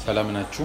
ሰላም ናችሁ?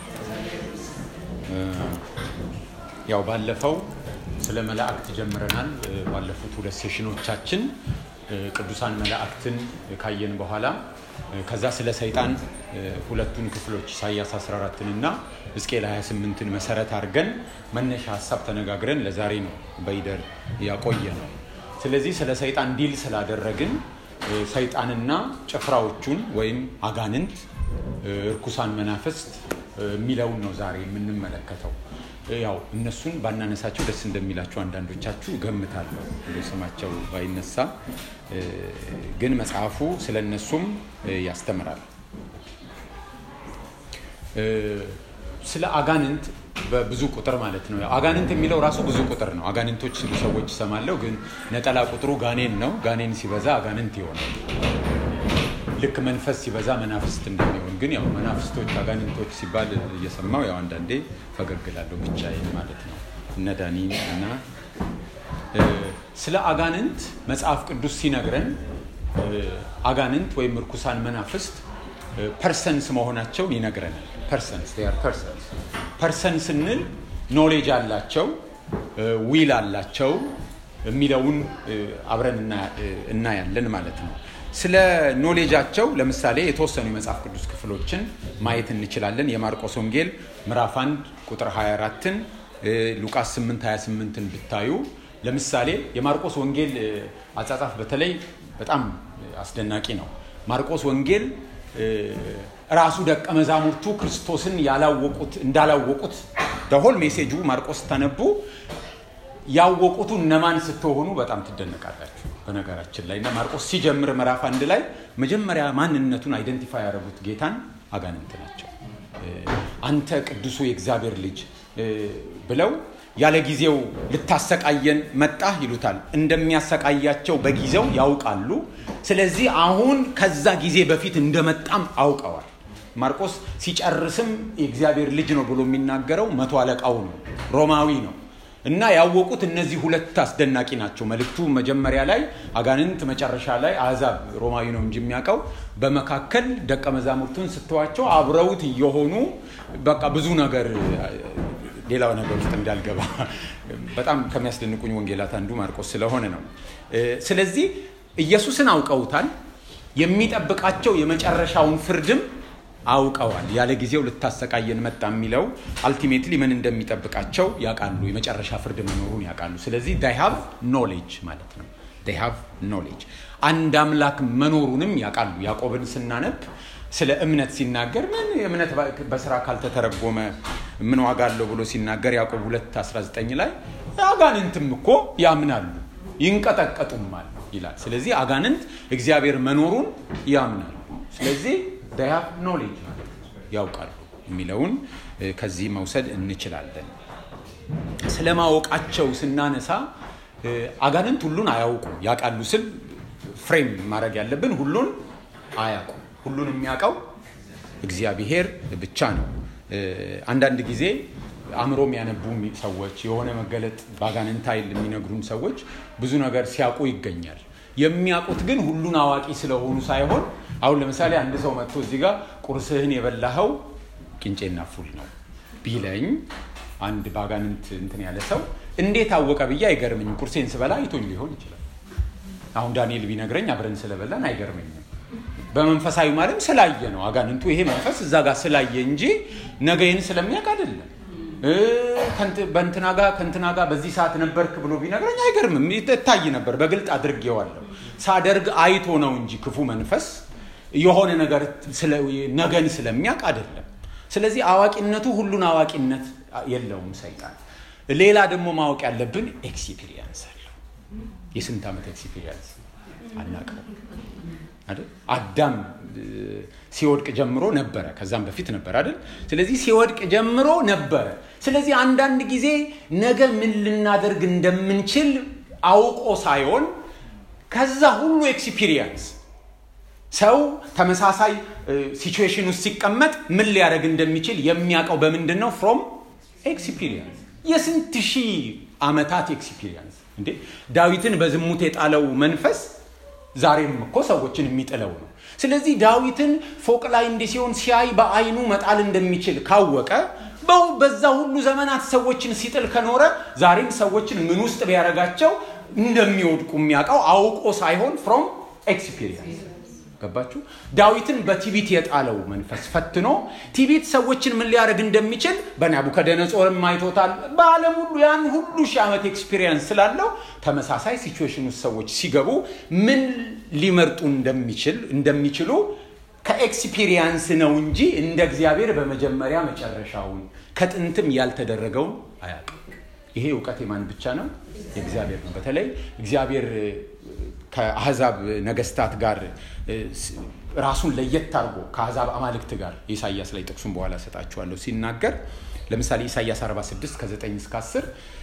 ያው ባለፈው ስለ መላእክት ጀምረናል። ባለፉት ሁለት ሴሽኖቻችን ቅዱሳን መላእክትን ካየን በኋላ ከዛ ስለ ሰይጣን ሁለቱን ክፍሎች ኢሳያስ 14ን እና ሕዝቅኤል 28ን መሰረት አድርገን መነሻ ሀሳብ ተነጋግረን ለዛሬ ነው በይደር ያቆየ ነው። ስለዚህ ስለ ሰይጣን ዲል ስላደረግን ሰይጣንና ጭፍራዎቹን ወይም አጋንንት እርኩሳን መናፍስት የሚለውን ነው ዛሬ የምንመለከተው። ያው እነሱን ባናነሳቸው ደስ እንደሚላቸው አንዳንዶቻችሁ ገምታለሁ፣ እንደ ስማቸው ባይነሳ ግን መጽሐፉ ስለ እነሱም ያስተምራል። ስለ አጋንንት በብዙ ቁጥር ማለት ነው። አጋንንት የሚለው ራሱ ብዙ ቁጥር ነው። አጋንንቶች ሲሉ ሰዎች ይሰማለሁ፣ ግን ነጠላ ቁጥሩ ጋኔን ነው። ጋኔን ሲበዛ አጋንንት ይሆናል። ልክ መንፈስ ሲበዛ መናፍስት እንደሚሆን ግን ያው መናፍስቶች አጋንንቶች ሲባል እየሰማው ያው አንዳንዴ ፈገግላለሁ ብቻዬን ማለት ነው። እነ ዳኒ እና ስለ አጋንንት መጽሐፍ ቅዱስ ሲነግረን አጋንንት ወይም እርኩሳን መናፍስት ፐርሰንስ መሆናቸውን ይነግረናል። ፐርሰንስ ፐርሰንስ ፐርሰን ስንል ኖሌጅ አላቸው፣ ዊል አላቸው የሚለውን አብረን እናያለን ማለት ነው። ስለ ኖሌጃቸው ለምሳሌ የተወሰኑ የመጽሐፍ ቅዱስ ክፍሎችን ማየት እንችላለን። የማርቆስ ወንጌል ምዕራፍ 1 ቁጥር 24ን ሉቃስ 8 28ን ብታዩ ለምሳሌ የማርቆስ ወንጌል አጻጻፍ በተለይ በጣም አስደናቂ ነው። ማርቆስ ወንጌል ራሱ ደቀ መዛሙርቱ ክርስቶስን ያላወቁት እንዳላወቁት ደሆል ሜሴጁ ማርቆስ ተነቡ ያወቁቱ እነማን ስትሆኑ በጣም ትደነቃላችሁ። በነገራችን ላይ እና ማርቆስ ሲጀምር ምዕራፍ አንድ ላይ መጀመሪያ ማንነቱን አይደንቲፋይ ያደረጉት ጌታን አጋንንት ናቸው። አንተ ቅዱሱ የእግዚአብሔር ልጅ ብለው ያለ ጊዜው ልታሰቃየን መጣህ ይሉታል። እንደሚያሰቃያቸው በጊዜው ያውቃሉ። ስለዚህ አሁን ከዛ ጊዜ በፊት እንደመጣም አውቀዋል። ማርቆስ ሲጨርስም የእግዚአብሔር ልጅ ነው ብሎ የሚናገረው መቶ አለቃው ነው፣ ሮማዊ ነው። እና ያወቁት እነዚህ ሁለት አስደናቂ ናቸው። መልእክቱ መጀመሪያ ላይ አጋንንት፣ መጨረሻ ላይ አሕዛብ ሮማዊ ነው እንጂ የሚያውቀው በመካከል ደቀ መዛሙርቱን ስተዋቸው አብረውት እየሆኑ በቃ ብዙ ነገር ሌላው ነገር ውስጥ እንዳልገባ በጣም ከሚያስደንቁኝ ወንጌላት አንዱ ማርቆስ ስለሆነ ነው። ስለዚህ ኢየሱስን አውቀውታል። የሚጠብቃቸው የመጨረሻውን ፍርድም አውቀዋል። ያለ ጊዜው ልታሰቃየን መጣ የሚለው አልቲሜትሊ ምን እንደሚጠብቃቸው ያውቃሉ። የመጨረሻ ፍርድ መኖሩን ያውቃሉ። ስለዚህ ዳይ ሃቭ ኖሌጅ ማለት ነው። ዳይ ሃቭ ኖሌጅ አንድ አምላክ መኖሩንም ያውቃሉ። ያዕቆብን ስናነብ ስለ እምነት ሲናገር ምን እምነት በስራ ካልተተረጎመ ምን ዋጋ አለው ብሎ ሲናገር ያዕቆብ 2 19 ላይ አጋንንትም እኮ ያምናሉ ይንቀጠቀጡማል ይላል። ስለዚህ አጋንንት እግዚአብሔር መኖሩን ያምናሉ። ስለዚህ ዳያፍ ኖሌጅ ያውቃሉ የሚለውን ከዚህ መውሰድ እንችላለን። ስለ ማወቃቸው ስናነሳ አጋንንት ሁሉን አያውቁም። ያውቃሉ ስል ፍሬም ማድረግ ያለብን ሁሉን አያውቁም። ሁሉን የሚያውቀው እግዚአብሔር ብቻ ነው። አንዳንድ ጊዜ አእምሮ የሚያነቡ ሰዎች የሆነ መገለጥ በአጋንንት ኃይል የሚነግሩን ሰዎች ብዙ ነገር ሲያውቁ ይገኛል። የሚያውቁት ግን ሁሉን አዋቂ ስለሆኑ ሳይሆን አሁን ለምሳሌ አንድ ሰው መጥቶ እዚህ ጋር ቁርስህን የበላኸው ቅንጬና ፉል ነው ቢለኝ አንድ በአጋንንት እንትን ያለ ሰው እንዴት አወቀ ብዬ አይገርመኝም። ቁርሴን ስበላ አይቶኝ ሊሆን ይችላል። አሁን ዳንኤል ቢነግረኝ አብረን ስለበላን አይገርመኝም። በመንፈሳዊ ማለም ስላየ ነው። አጋንንቱ ይሄ መንፈስ እዛ ጋር ስላየ እንጂ ነገይን ስለሚያውቅ አይደለም። በእንትና ጋር ከእንትና ጋር በዚህ ሰዓት ነበርክ ብሎ ቢነግረኝ አይገርምም። እታይ ነበር፣ በግልጥ አድርጌዋለሁ። ሳደርግ አይቶ ነው እንጂ ክፉ መንፈስ የሆነ ነገር ነገን ስለሚያውቅ አይደለም። ስለዚህ አዋቂነቱ ሁሉን አዋቂነት የለውም ሰይጣን። ሌላ ደግሞ ማወቅ ያለብን ኤክስፒሪየንስ አለው። የስንት ዓመት ኤክስፒሪየንስ አናውቀው አይደል? አዳም ሲወድቅ ጀምሮ ነበረ፣ ከዛም በፊት ነበር አይደል? ስለዚህ ሲወድቅ ጀምሮ ነበረ። ስለዚህ አንዳንድ ጊዜ ነገ ምን ልናደርግ እንደምንችል አውቆ ሳይሆን ከዛ ሁሉ ኤክስፒሪየንስ ሰው ተመሳሳይ ሲቹዌሽን ውስጥ ሲቀመጥ ምን ሊያደርግ እንደሚችል የሚያውቀው በምንድን ነው? ፍሮም ኤክስፒሪየንስ የስንት ሺህ ዓመታት ኤክስፒሪየንስ እንዴ ዳዊትን በዝሙት የጣለው መንፈስ ዛሬም እኮ ሰዎችን የሚጥለው ነው። ስለዚህ ዳዊትን ፎቅ ላይ እንዲህ ሲሆን ሲያይ በአይኑ መጣል እንደሚችል ካወቀ በዛ ሁሉ ዘመናት ሰዎችን ሲጥል ከኖረ ዛሬም ሰዎችን ምን ውስጥ ቢያደርጋቸው እንደሚወድቁ የሚያውቀው አውቆ ሳይሆን ፍሮም ኤክስፒሪየንስ ገባችሁ? ዳዊትን በቲቢት የጣለው መንፈስ ፈትኖ ቲቢት ሰዎችን ምን ሊያደርግ እንደሚችል በናቡከደነጾርም አይቶታል። በዓለም ሁሉ ያን ሁሉ ሺህ ዓመት ኤክስፒሪየንስ ስላለው ተመሳሳይ ሲቹዌሽን ውስጥ ሰዎች ሲገቡ ምን ሊመርጡ እንደሚችል እንደሚችሉ ከኤክስፒሪየንስ ነው እንጂ እንደ እግዚአብሔር በመጀመሪያ መጨረሻውን ከጥንትም ያልተደረገውን አያውቅም። ይሄ እውቀት የማን ብቻ ነው? የእግዚአብሔር ነው። በተለይ እግዚአብሔር ከአህዛብ ነገስታት ጋር ራሱን ለየት አድርጎ ከአህዛብ አማልክት ጋር ኢሳያስ ላይ ጥቅሱን በኋላ ሰጣችኋለሁ ሲናገር ለምሳሌ ኢሳያስ 46 ከ9 እስከ 10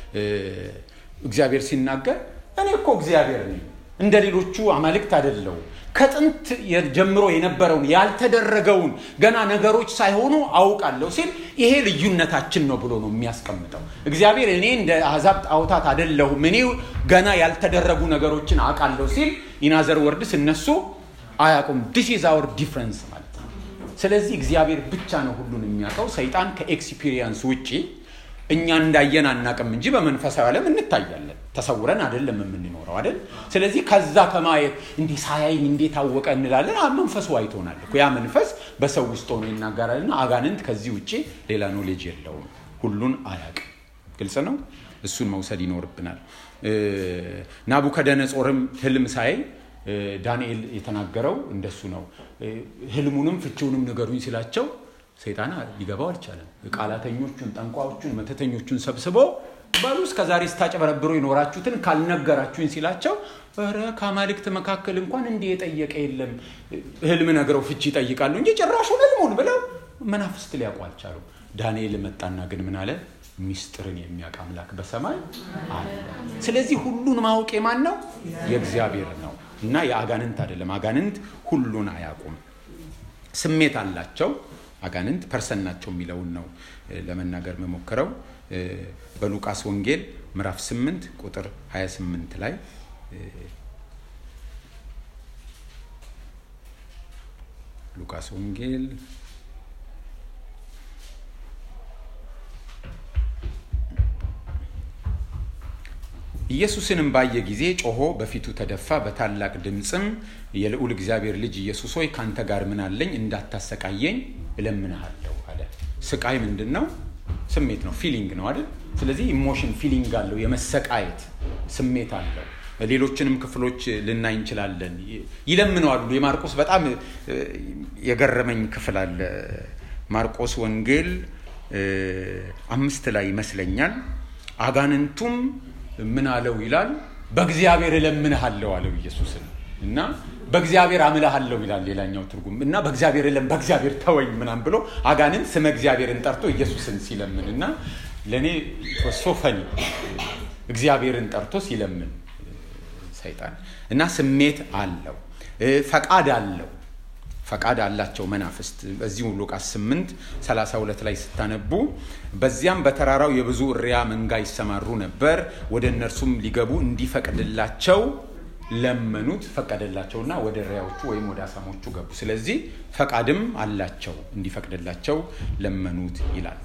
እግዚአብሔር ሲናገር እኔ እኮ እግዚአብሔር ነኝ እንደ ሌሎቹ አማልክት አይደለው ከጥንት ጀምሮ የነበረውን ያልተደረገውን ገና ነገሮች ሳይሆኑ አውቃለሁ ሲል ይሄ ልዩነታችን ነው ብሎ ነው የሚያስቀምጠው። እግዚአብሔር እኔ እንደ አሕዛብ ጣዖታት አይደለሁም እኔ ገና ያልተደረጉ ነገሮችን አውቃለሁ ሲል ኢናዘር ወርድስ እነሱ አያውቁም። ዲስ ኢዝ አወር ዲፍረንስ ማለት ነው። ስለዚህ እግዚአብሔር ብቻ ነው ሁሉን የሚያውቀው። ሰይጣን ከኤክስፒሪየንስ ውጪ እኛ እንዳየን አናቅም እንጂ በመንፈሳዊ ዓለም እንታያለን። ተሰውረን አይደለም የምንኖረው አይደል? ስለዚህ ከዛ ከማየት እንዲህ ሳያይኝ እንዴት አወቀ እንላለን። መንፈሱ አይቶናል እኮ ያ መንፈስ በሰው ውስጥ ሆኖ ይናገራልና አጋንንት ከዚህ ውጭ ሌላ ኖሌጅ የለውም። ሁሉን አያውቅም። ግልጽ ነው። እሱን መውሰድ ይኖርብናል። ናቡከደነጾርም ህልም ሳይ ዳንኤል የተናገረው እንደሱ ነው። ህልሙንም ፍቺውንም ንገሩኝ ሲላቸው ሰይጣን ሊገባው አልቻለም። ቃላተኞቹን፣ ጠንቋዎቹን፣ መተተኞቹን ሰብስቦ በሉ እስከ ዛሬ ስታጨበረብሩ የኖራችሁትን ካልነገራችሁኝ ሲላቸው ኧረ ከአማልክት መካከል እንኳን እንዲህ የጠየቀ የለም። ህልም ነግረው ፍቺ ይጠይቃሉ እንጂ ጭራሹን ህልሙን ብለው መናፍስት ሊያውቁ አልቻሉም። ዳንኤል መጣና ግን ምን አለ? ሚስጥርን የሚያውቅ አምላክ በሰማይ አለ። ስለዚህ ሁሉን ማወቅ የማን ነው? የእግዚአብሔር ነው እና የአጋንንት አይደለም። አጋንንት ሁሉን አያውቁም። ስሜት አላቸው። አጋንንት ፐርሰን ናቸው የሚለውን ነው ለመናገር መሞክረው። በሉቃስ ወንጌል ምዕራፍ 8 ቁጥር 28 ላይ ሉቃስ ወንጌል ኢየሱስንም ባየ ጊዜ ጮሆ በፊቱ ተደፋ፣ በታላቅ ድምፅም የልዑል እግዚአብሔር ልጅ ኢየሱስ ሆይ ካንተ ጋር ምን አለኝ? እንዳታሰቃየኝ እለምንሃለሁ አለ። ስቃይ ምንድን ነው? ስሜት ነው፣ ፊሊንግ ነው አይደል? ስለዚህ ኢሞሽን ፊሊንግ አለው፣ የመሰቃየት ስሜት አለው። ሌሎችንም ክፍሎች ልናይ እንችላለን። ይለምነዋሉ። የማርቆስ በጣም የገረመኝ ክፍል አለ። ማርቆስ ወንጌል አምስት ላይ ይመስለኛል። አጋንንቱም ምን አለው ይላል፣ በእግዚአብሔር እለምንሃለሁ አለው ኢየሱስን እና በእግዚአብሔር አምልሃለሁ ይላል ሌላኛው ትርጉም እና በእግዚአብሔር የለም በእግዚአብሔር ተወኝ ምናም ብሎ አጋንንት ስመ እግዚአብሔርን ጠርቶ ኢየሱስን ሲለምን እና ለእኔ ሶፈኒ እግዚአብሔርን ጠርቶ ሲለምን ሰይጣን እና ስሜት አለው፣ ፈቃድ አለው። ፈቃድ አላቸው መናፍስት። በዚሁ ሉቃስ 8 32 ላይ ስታነቡ በዚያም በተራራው የብዙ እሪያ መንጋ ይሰማሩ ነበር፣ ወደ እነርሱም ሊገቡ እንዲፈቅድላቸው ለመኑት። ፈቀደላቸውና ወደ እሪያዎቹ ወይም ወደ አሳሞቹ ገቡ። ስለዚህ ፈቃድም አላቸው እንዲፈቅድላቸው ለመኑት ይላል።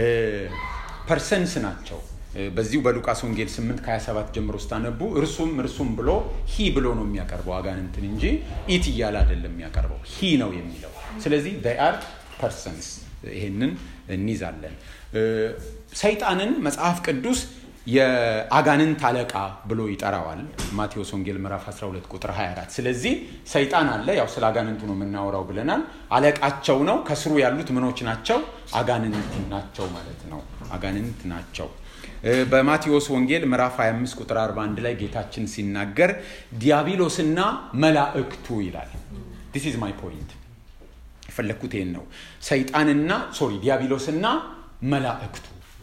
ፐርሰንስ ናቸው። በዚሁ በሉቃስ ወንጌል 8 ከ27 ጀምሮ ስታነቡ እርሱም እርሱም ብሎ ሂ ብሎ ነው የሚያቀርበው አጋንንትን እንጂ ኢት እያለ አይደለም የሚያቀርበው ሂ ነው የሚለው። ስለዚህ አር ፐርሰንስ ይሄንን እንይዛለን። ሰይጣንን መጽሐፍ ቅዱስ የአጋንንት አለቃ ብሎ ይጠራዋል። ማቴዎስ ወንጌል ምዕራፍ 12 ቁጥር 24። ስለዚህ ሰይጣን አለ፣ ያው ስለ አጋንንቱ ነው የምናወራው ብለናል። አለቃቸው ነው። ከስሩ ያሉት ምኖች ናቸው? አጋንንት ናቸው ማለት ነው። አጋንንት ናቸው። በማቴዎስ ወንጌል ምዕራፍ 25 ቁጥር 41 ላይ ጌታችን ሲናገር ዲያብሎስና መላእክቱ ይላል። ዲስ ኢዝ ማይ ፖይንት። የፈለግኩት ይህን ነው። ሰይጣንና ሶሪ ዲያብሎስና መላእክቱ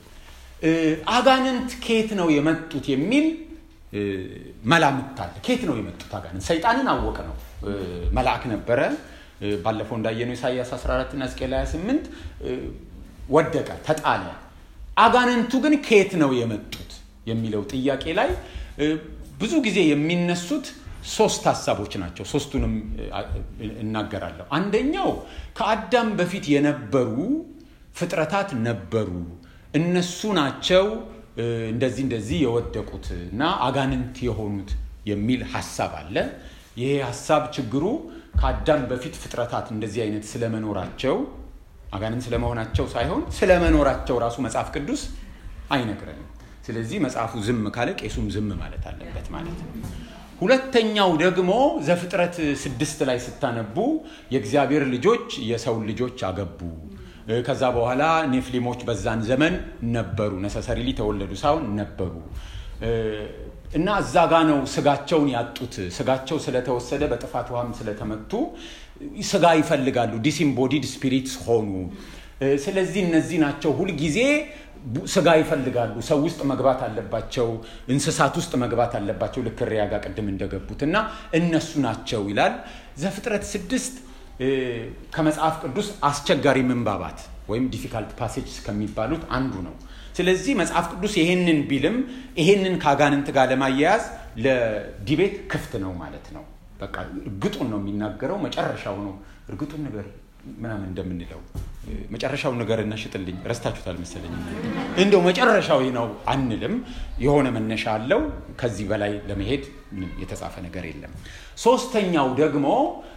አጋንንት ከየት ነው የመጡት የሚል መላምት አለ። ከየት ነው የመጡት አጋንንት? ሰይጣንን አወቀ ነው። መልአክ ነበረ። ባለፈው እንዳየነው ኢሳያስ 14 እና ሕዝቅኤል 28 ወደቀ፣ ተጣለ። አጋንንቱ ግን ከየት ነው የመጡት የሚለው ጥያቄ ላይ ብዙ ጊዜ የሚነሱት ሶስት ሀሳቦች ናቸው። ሶስቱንም እናገራለሁ። አንደኛው ከአዳም በፊት የነበሩ ፍጥረታት ነበሩ፣ እነሱ ናቸው እንደዚህ እንደዚህ የወደቁት እና አጋንንት የሆኑት የሚል ሀሳብ አለ። ይሄ ሀሳብ ችግሩ ከአዳም በፊት ፍጥረታት እንደዚህ አይነት ስለመኖራቸው አጋንንት ስለመሆናቸው ሳይሆን ስለመኖራቸው ራሱ መጽሐፍ ቅዱስ አይነግረንም። ስለዚህ መጽሐፉ ዝም ካለ ቄሱም ዝም ማለት አለበት ማለት ነው። ሁለተኛው ደግሞ ዘፍጥረት ስድስት ላይ ስታነቡ የእግዚአብሔር ልጆች የሰውን ልጆች አገቡ። ከዛ በኋላ ኔፍሊሞች በዛን ዘመን ነበሩ። ነሰሰሪሊ ተወለዱ ሳይሆን ነበሩ እና እዛ ጋ ነው ስጋቸውን ያጡት። ስጋቸው ስለተወሰደ በጥፋት ውሃም ስለተመቱ ስጋ ይፈልጋሉ። ዲስኢምቦዲድ ስፒሪትስ ሆኑ። ስለዚህ እነዚህ ናቸው ሁልጊዜ ስጋ ይፈልጋሉ። ሰው ውስጥ መግባት አለባቸው፣ እንስሳት ውስጥ መግባት አለባቸው። ልክ እሪያ ጋር ቅድም እንደገቡት እና እነሱ ናቸው ይላል ዘፍጥረት ስድስት ከመጽሐፍ ቅዱስ አስቸጋሪ ምንባባት ወይም ዲፊካልት ፓሴጅ ከሚባሉት አንዱ ነው። ስለዚህ መጽሐፍ ቅዱስ ይሄንን ቢልም ይሄንን ከአጋንንት ጋር ለማያያዝ ለዲቤት ክፍት ነው ማለት ነው። በቃ እርግጡን ነው የሚናገረው። መጨረሻው ነው እርግጡን ነገር ምናምን እንደምንለው መጨረሻውን ነገር እናሽጥልኝ ረስታችሁታል መሰለኝ። እንደው መጨረሻዊ ነው አንልም። የሆነ መነሻ አለው። ከዚህ በላይ ለመሄድ የተጻፈ ነገር የለም። ሶስተኛው ደግሞ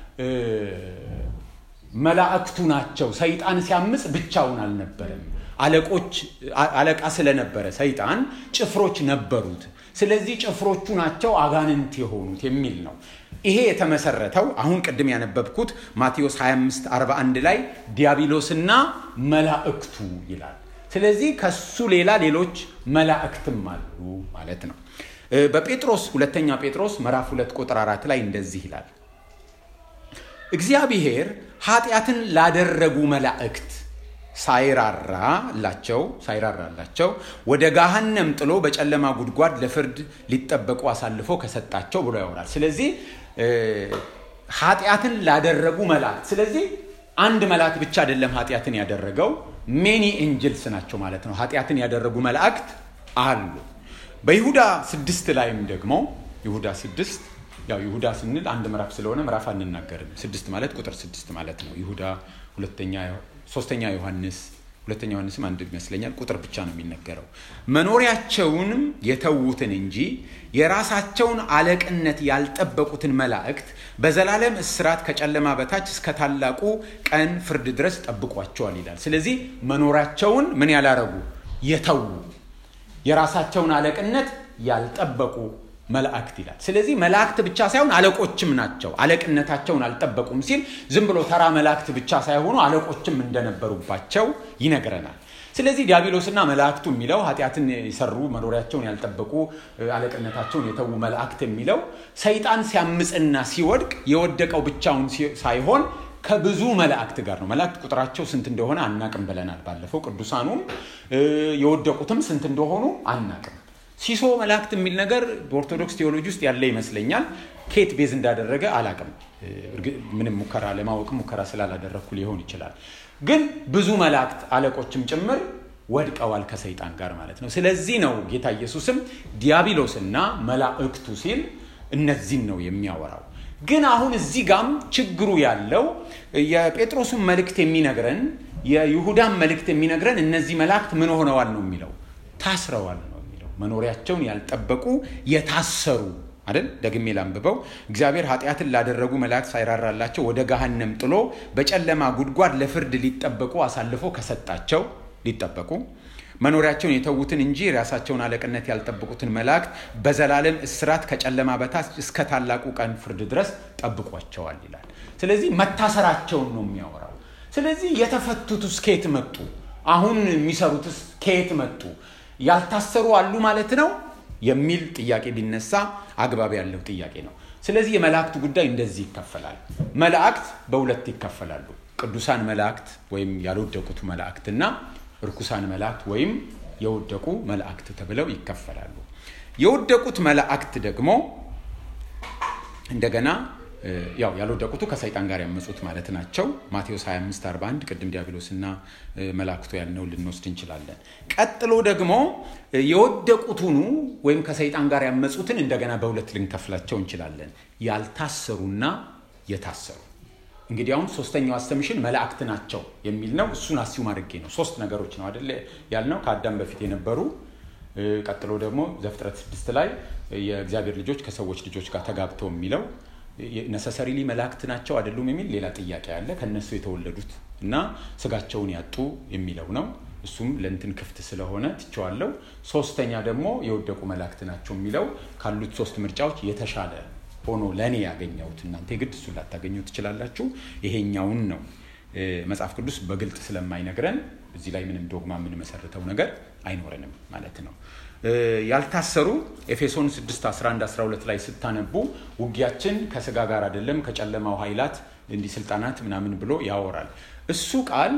መላእክቱ ናቸው። ሰይጣን ሲያምፅ ብቻውን አልነበረም። አለቆች አለቃ ስለነበረ ሰይጣን ጭፍሮች ነበሩት። ስለዚህ ጭፍሮቹ ናቸው አጋንንት የሆኑት የሚል ነው። ይሄ የተመሰረተው አሁን ቅድም ያነበብኩት ማቴዎስ 25 41 ላይ ዲያብሎስና መላእክቱ ይላል። ስለዚህ ከሱ ሌላ ሌሎች መላእክትም አሉ ማለት ነው። በጴጥሮስ ሁለተኛ ጴጥሮስ ምዕራፍ ሁለት ቁጥር አራት ላይ እንደዚህ ይላል እግዚአብሔር ኃጢአትን ላደረጉ መላእክት ሳይራራላቸው ሳይራራላቸው ወደ ገሃነም ጥሎ በጨለማ ጉድጓድ ለፍርድ ሊጠበቁ አሳልፎ ከሰጣቸው ብሎ ያወራል። ስለዚህ ኃጢአትን ላደረጉ መላእክት ስለዚህ አንድ መልአክ ብቻ አይደለም ኃጢአትን ያደረገው ሜኒ ኤንጅልስ ናቸው ማለት ነው። ኃጢአትን ያደረጉ መላእክት አሉ። በይሁዳ ስድስት ላይም ደግሞ ይሁዳ ስድስት ያው ይሁዳ ስንል አንድ ምዕራፍ ስለሆነ ምዕራፍ አንናገርም። ስድስት ማለት ቁጥር ስድስት ማለት ነው። ይሁዳ ሁለተኛ ሶስተኛ ዮሐንስ ሁለተኛ ዮሐንስም አንድ ይመስለኛል ቁጥር ብቻ ነው የሚነገረው። መኖሪያቸውንም የተዉትን እንጂ የራሳቸውን አለቅነት ያልጠበቁትን መላእክት በዘላለም እስራት ከጨለማ በታች እስከ ታላቁ ቀን ፍርድ ድረስ ጠብቋቸዋል ይላል። ስለዚህ መኖሪያቸውን ምን ያላረጉ የተዉ የራሳቸውን አለቅነት ያልጠበቁ መላእክት ይላል። ስለዚህ መላእክት ብቻ ሳይሆን አለቆችም ናቸው። አለቅነታቸውን አልጠበቁም ሲል ዝም ብሎ ተራ መላእክት ብቻ ሳይሆኑ አለቆችም እንደነበሩባቸው ይነግረናል። ስለዚህ ዲያብሎስና መላእክቱ የሚለው ኃጢአትን የሰሩ መኖሪያቸውን ያልጠበቁ አለቅነታቸውን የተዉ መላእክት የሚለው ሰይጣን ሲያምፅና ሲወድቅ የወደቀው ብቻውን ሳይሆን ከብዙ መላእክት ጋር ነው። መላእክት ቁጥራቸው ስንት እንደሆነ አናቅም ብለናል ባለፈው። ቅዱሳኑም የወደቁትም ስንት እንደሆኑ አናቅም። ሲሶ መላእክት የሚል ነገር በኦርቶዶክስ ቴዎሎጂ ውስጥ ያለ ይመስለኛል። ኬት ቤዝ እንዳደረገ አላቅም። ምንም ሙከራ ለማወቅ ሙከራ ስላላደረግኩ ሊሆን ይችላል። ግን ብዙ መላእክት አለቆችም ጭምር ወድቀዋል ከሰይጣን ጋር ማለት ነው። ስለዚህ ነው ጌታ ኢየሱስም ዲያብሎስና መላእክቱ ሲል እነዚህን ነው የሚያወራው። ግን አሁን እዚህ ጋም ችግሩ ያለው የጴጥሮስን መልእክት የሚነግረን የይሁዳን መልእክት የሚነግረን እነዚህ መላእክት ምን ሆነዋል ነው የሚለው ታስረዋል ነው የሚለው መኖሪያቸውን ያልጠበቁ የታሰሩ አይደል ደግሜ ላንብበው እግዚአብሔር ኃጢአትን ላደረጉ መላእክት ሳይራራላቸው ወደ ገሃነም ጥሎ በጨለማ ጉድጓድ ለፍርድ ሊጠበቁ አሳልፎ ከሰጣቸው ሊጠበቁ መኖሪያቸውን የተዉትን እንጂ የራሳቸውን አለቅነት ያልጠበቁትን መላእክት በዘላለም እስራት ከጨለማ በታች እስከ ታላቁ ቀን ፍርድ ድረስ ጠብቋቸዋል ይላል። ስለዚህ መታሰራቸውን ነው የሚያወራው። ስለዚህ የተፈቱትስ ከየት መጡ? አሁን የሚሰሩትስ ከየት መጡ? ያልታሰሩ አሉ ማለት ነው የሚል ጥያቄ ቢነሳ አግባብ ያለው ጥያቄ ነው። ስለዚህ የመላእክት ጉዳይ እንደዚህ ይከፈላል። መላእክት በሁለት ይከፈላሉ። ቅዱሳን መላእክት ወይም ያልወደቁት መላእክትና ርኩሳን መላእክት ወይም የወደቁ መላእክት ተብለው ይከፈላሉ። የወደቁት መላእክት ደግሞ እንደገና ያው ያልወደቁቱ ከሰይጣን ጋር ያመፁት ማለት ናቸው። ማቴዎስ 25 41 ቅድም ዲያብሎስና መላእክቱ ያልነው ልንወስድ እንችላለን። ቀጥሎ ደግሞ የወደቁቱኑ ወይም ከሰይጣን ጋር ያመፁትን እንደገና በሁለት ልንከፍላቸው እንችላለን። ያልታሰሩና የታሰሩ እንግዲህ አሁን ሶስተኛው አስተምሽን መላእክት ናቸው የሚል ነው። እሱን አሲው አድርጌ ነው። ሶስት ነገሮች ነው አደለ ያልነው ከአዳም በፊት የነበሩ ቀጥሎ ደግሞ ዘፍጥረት ስድስት ላይ የእግዚአብሔር ልጆች ከሰዎች ልጆች ጋር ተጋብተው የሚለው ነሰሰሪሊ መላእክት ናቸው አይደሉም የሚል ሌላ ጥያቄ አለ። ከነሱ የተወለዱት እና ስጋቸውን ያጡ የሚለው ነው። እሱም ለእንትን ክፍት ስለሆነ ትቸዋለው። ሶስተኛ ደግሞ የወደቁ መላእክት ናቸው የሚለው ካሉት ሶስት ምርጫዎች የተሻለ ሆኖ ለእኔ ያገኘሁት እናንተ የግድ እሱን ላታገኘው ትችላላችሁ። ይሄኛውን ነው መጽሐፍ ቅዱስ በግልጥ ስለማይነግረን እዚህ ላይ ምንም ዶግማ የምንመሰርተው ነገር አይኖረንም ማለት ነው። ያልታሰሩ ኤፌሶን 6 11 12 ላይ ስታነቡ ውጊያችን ከስጋ ጋር አይደለም ከጨለማው ኃይላት እንዲህ ስልጣናት ምናምን ብሎ ያወራል። እሱ ቃል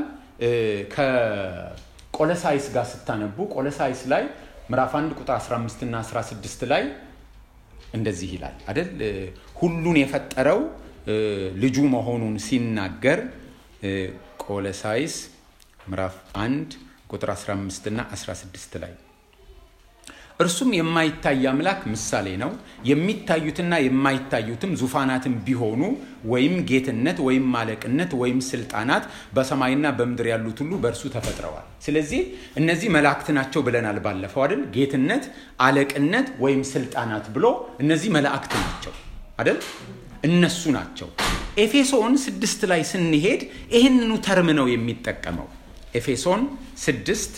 ከቆለሳይስ ጋር ስታነቡ ቆለሳይስ ላይ ምዕራፍ 1 ቁጥር 15 እና 16 ላይ እንደዚህ ይላል አደል ሁሉን የፈጠረው ልጁ መሆኑን ሲናገር ቆለሳይስ ምዕራፍ 1 ቁጥር 15 እና 16 ላይ እርሱም የማይታይ አምላክ ምሳሌ ነው። የሚታዩትና የማይታዩትም ዙፋናትም ቢሆኑ ወይም ጌትነት ወይም ማለቅነት ወይም ስልጣናት በሰማይና በምድር ያሉት ሁሉ በእርሱ ተፈጥረዋል። ስለዚህ እነዚህ መላእክት ናቸው ብለናል ባለፈው አይደል? ጌትነት፣ አለቅነት ወይም ስልጣናት ብሎ እነዚህ መላእክት ናቸው አይደል? እነሱ ናቸው። ኤፌሶን ስድስት ላይ ስንሄድ ይህንኑ ተርም ነው የሚጠቀመው። ኤፌሶን ስድስት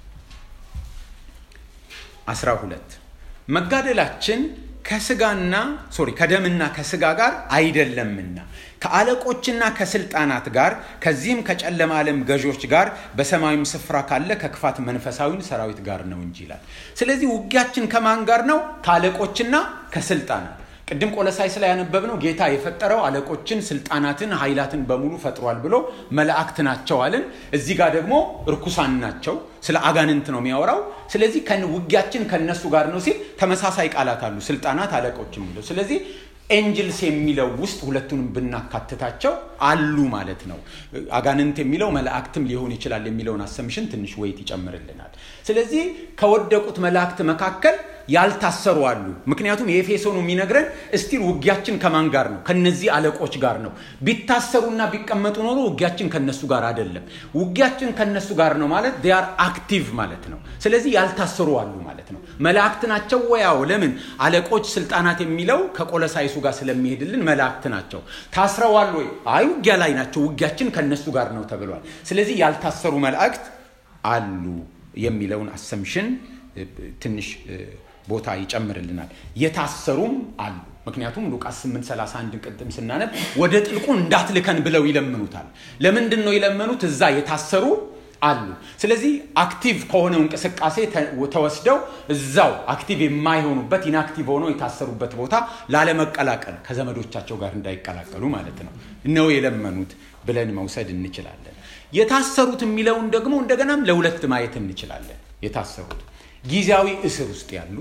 12 መጋደላችን ከስጋና ሶሪ ከደምና ከስጋ ጋር አይደለምና ከአለቆችና ከስልጣናት ጋር ከዚህም ከጨለማ ዓለም ገዦች ጋር በሰማያዊም ስፍራ ካለ ከክፋት መንፈሳዊ ሰራዊት ጋር ነው እንጂ ይላል። ስለዚህ ውጊያችን ከማን ጋር ነው? ከአለቆችና ከስልጣናት ቅድም ቆለሳይስ ላይ ያነበብነው ጌታ የፈጠረው አለቆችን፣ ስልጣናትን፣ ኃይላትን በሙሉ ፈጥሯል ብሎ መላእክት ናቸው አልን። እዚህ ጋር ደግሞ እርኩሳን ናቸው። ስለ አጋንንት ነው የሚያወራው። ስለዚህ ውጊያችን ከነሱ ጋር ነው ሲል ተመሳሳይ ቃላት አሉ፣ ስልጣናት፣ አለቆች የሚለው ስለዚህ ኤንጅልስ የሚለው ውስጥ ሁለቱንም ብናካትታቸው አሉ ማለት ነው። አጋንንት የሚለው መላእክትም ሊሆን ይችላል የሚለውን አሰምሽን ትንሽ ወይት ይጨምርልናል። ስለዚህ ከወደቁት መላእክት መካከል ያልታሰሩ አሉ። ምክንያቱም የኤፌሶኑ የሚነግረን እስቲል ውጊያችን ከማን ጋር ነው? ከነዚህ አለቆች ጋር ነው። ቢታሰሩና ቢቀመጡ ኖሮ ውጊያችን ከነሱ ጋር አይደለም። ውጊያችን ከነሱ ጋር ነው ማለት ዲያር አክቲቭ ማለት ነው። ስለዚህ ያልታሰሩ አሉ ማለት ነው። መላእክት ናቸው ወያው ለምን አለቆች፣ ስልጣናት የሚለው ከቆለሳይሱ ጋር ስለሚሄድልን መላእክት ናቸው። ታስረዋል ወይ? አይ ውጊያ ላይ ናቸው። ውጊያችን ከነሱ ጋር ነው ተብሏል። ስለዚህ ያልታሰሩ መላእክት አሉ የሚለውን አሰምሽን ትንሽ ቦታ ይጨምርልናል። የታሰሩም አሉ። ምክንያቱም ሉቃስ 831 ቅድም ስናነብ ወደ ጥልቁ እንዳትልከን ብለው ይለምኑታል። ለምንድን ነው የለመኑት? እዛ የታሰሩ አሉ። ስለዚህ አክቲቭ ከሆነው እንቅስቃሴ ተወስደው እዛው አክቲቭ የማይሆኑበት ኢንአክቲቭ ሆነው የታሰሩበት ቦታ ላለመቀላቀል ከዘመዶቻቸው ጋር እንዳይቀላቀሉ ማለት ነው ነው የለመኑት ብለን መውሰድ እንችላለን። የታሰሩት የሚለውን ደግሞ እንደገናም ለሁለት ማየት እንችላለን። የታሰሩት ጊዜያዊ እስር ውስጥ ያሉ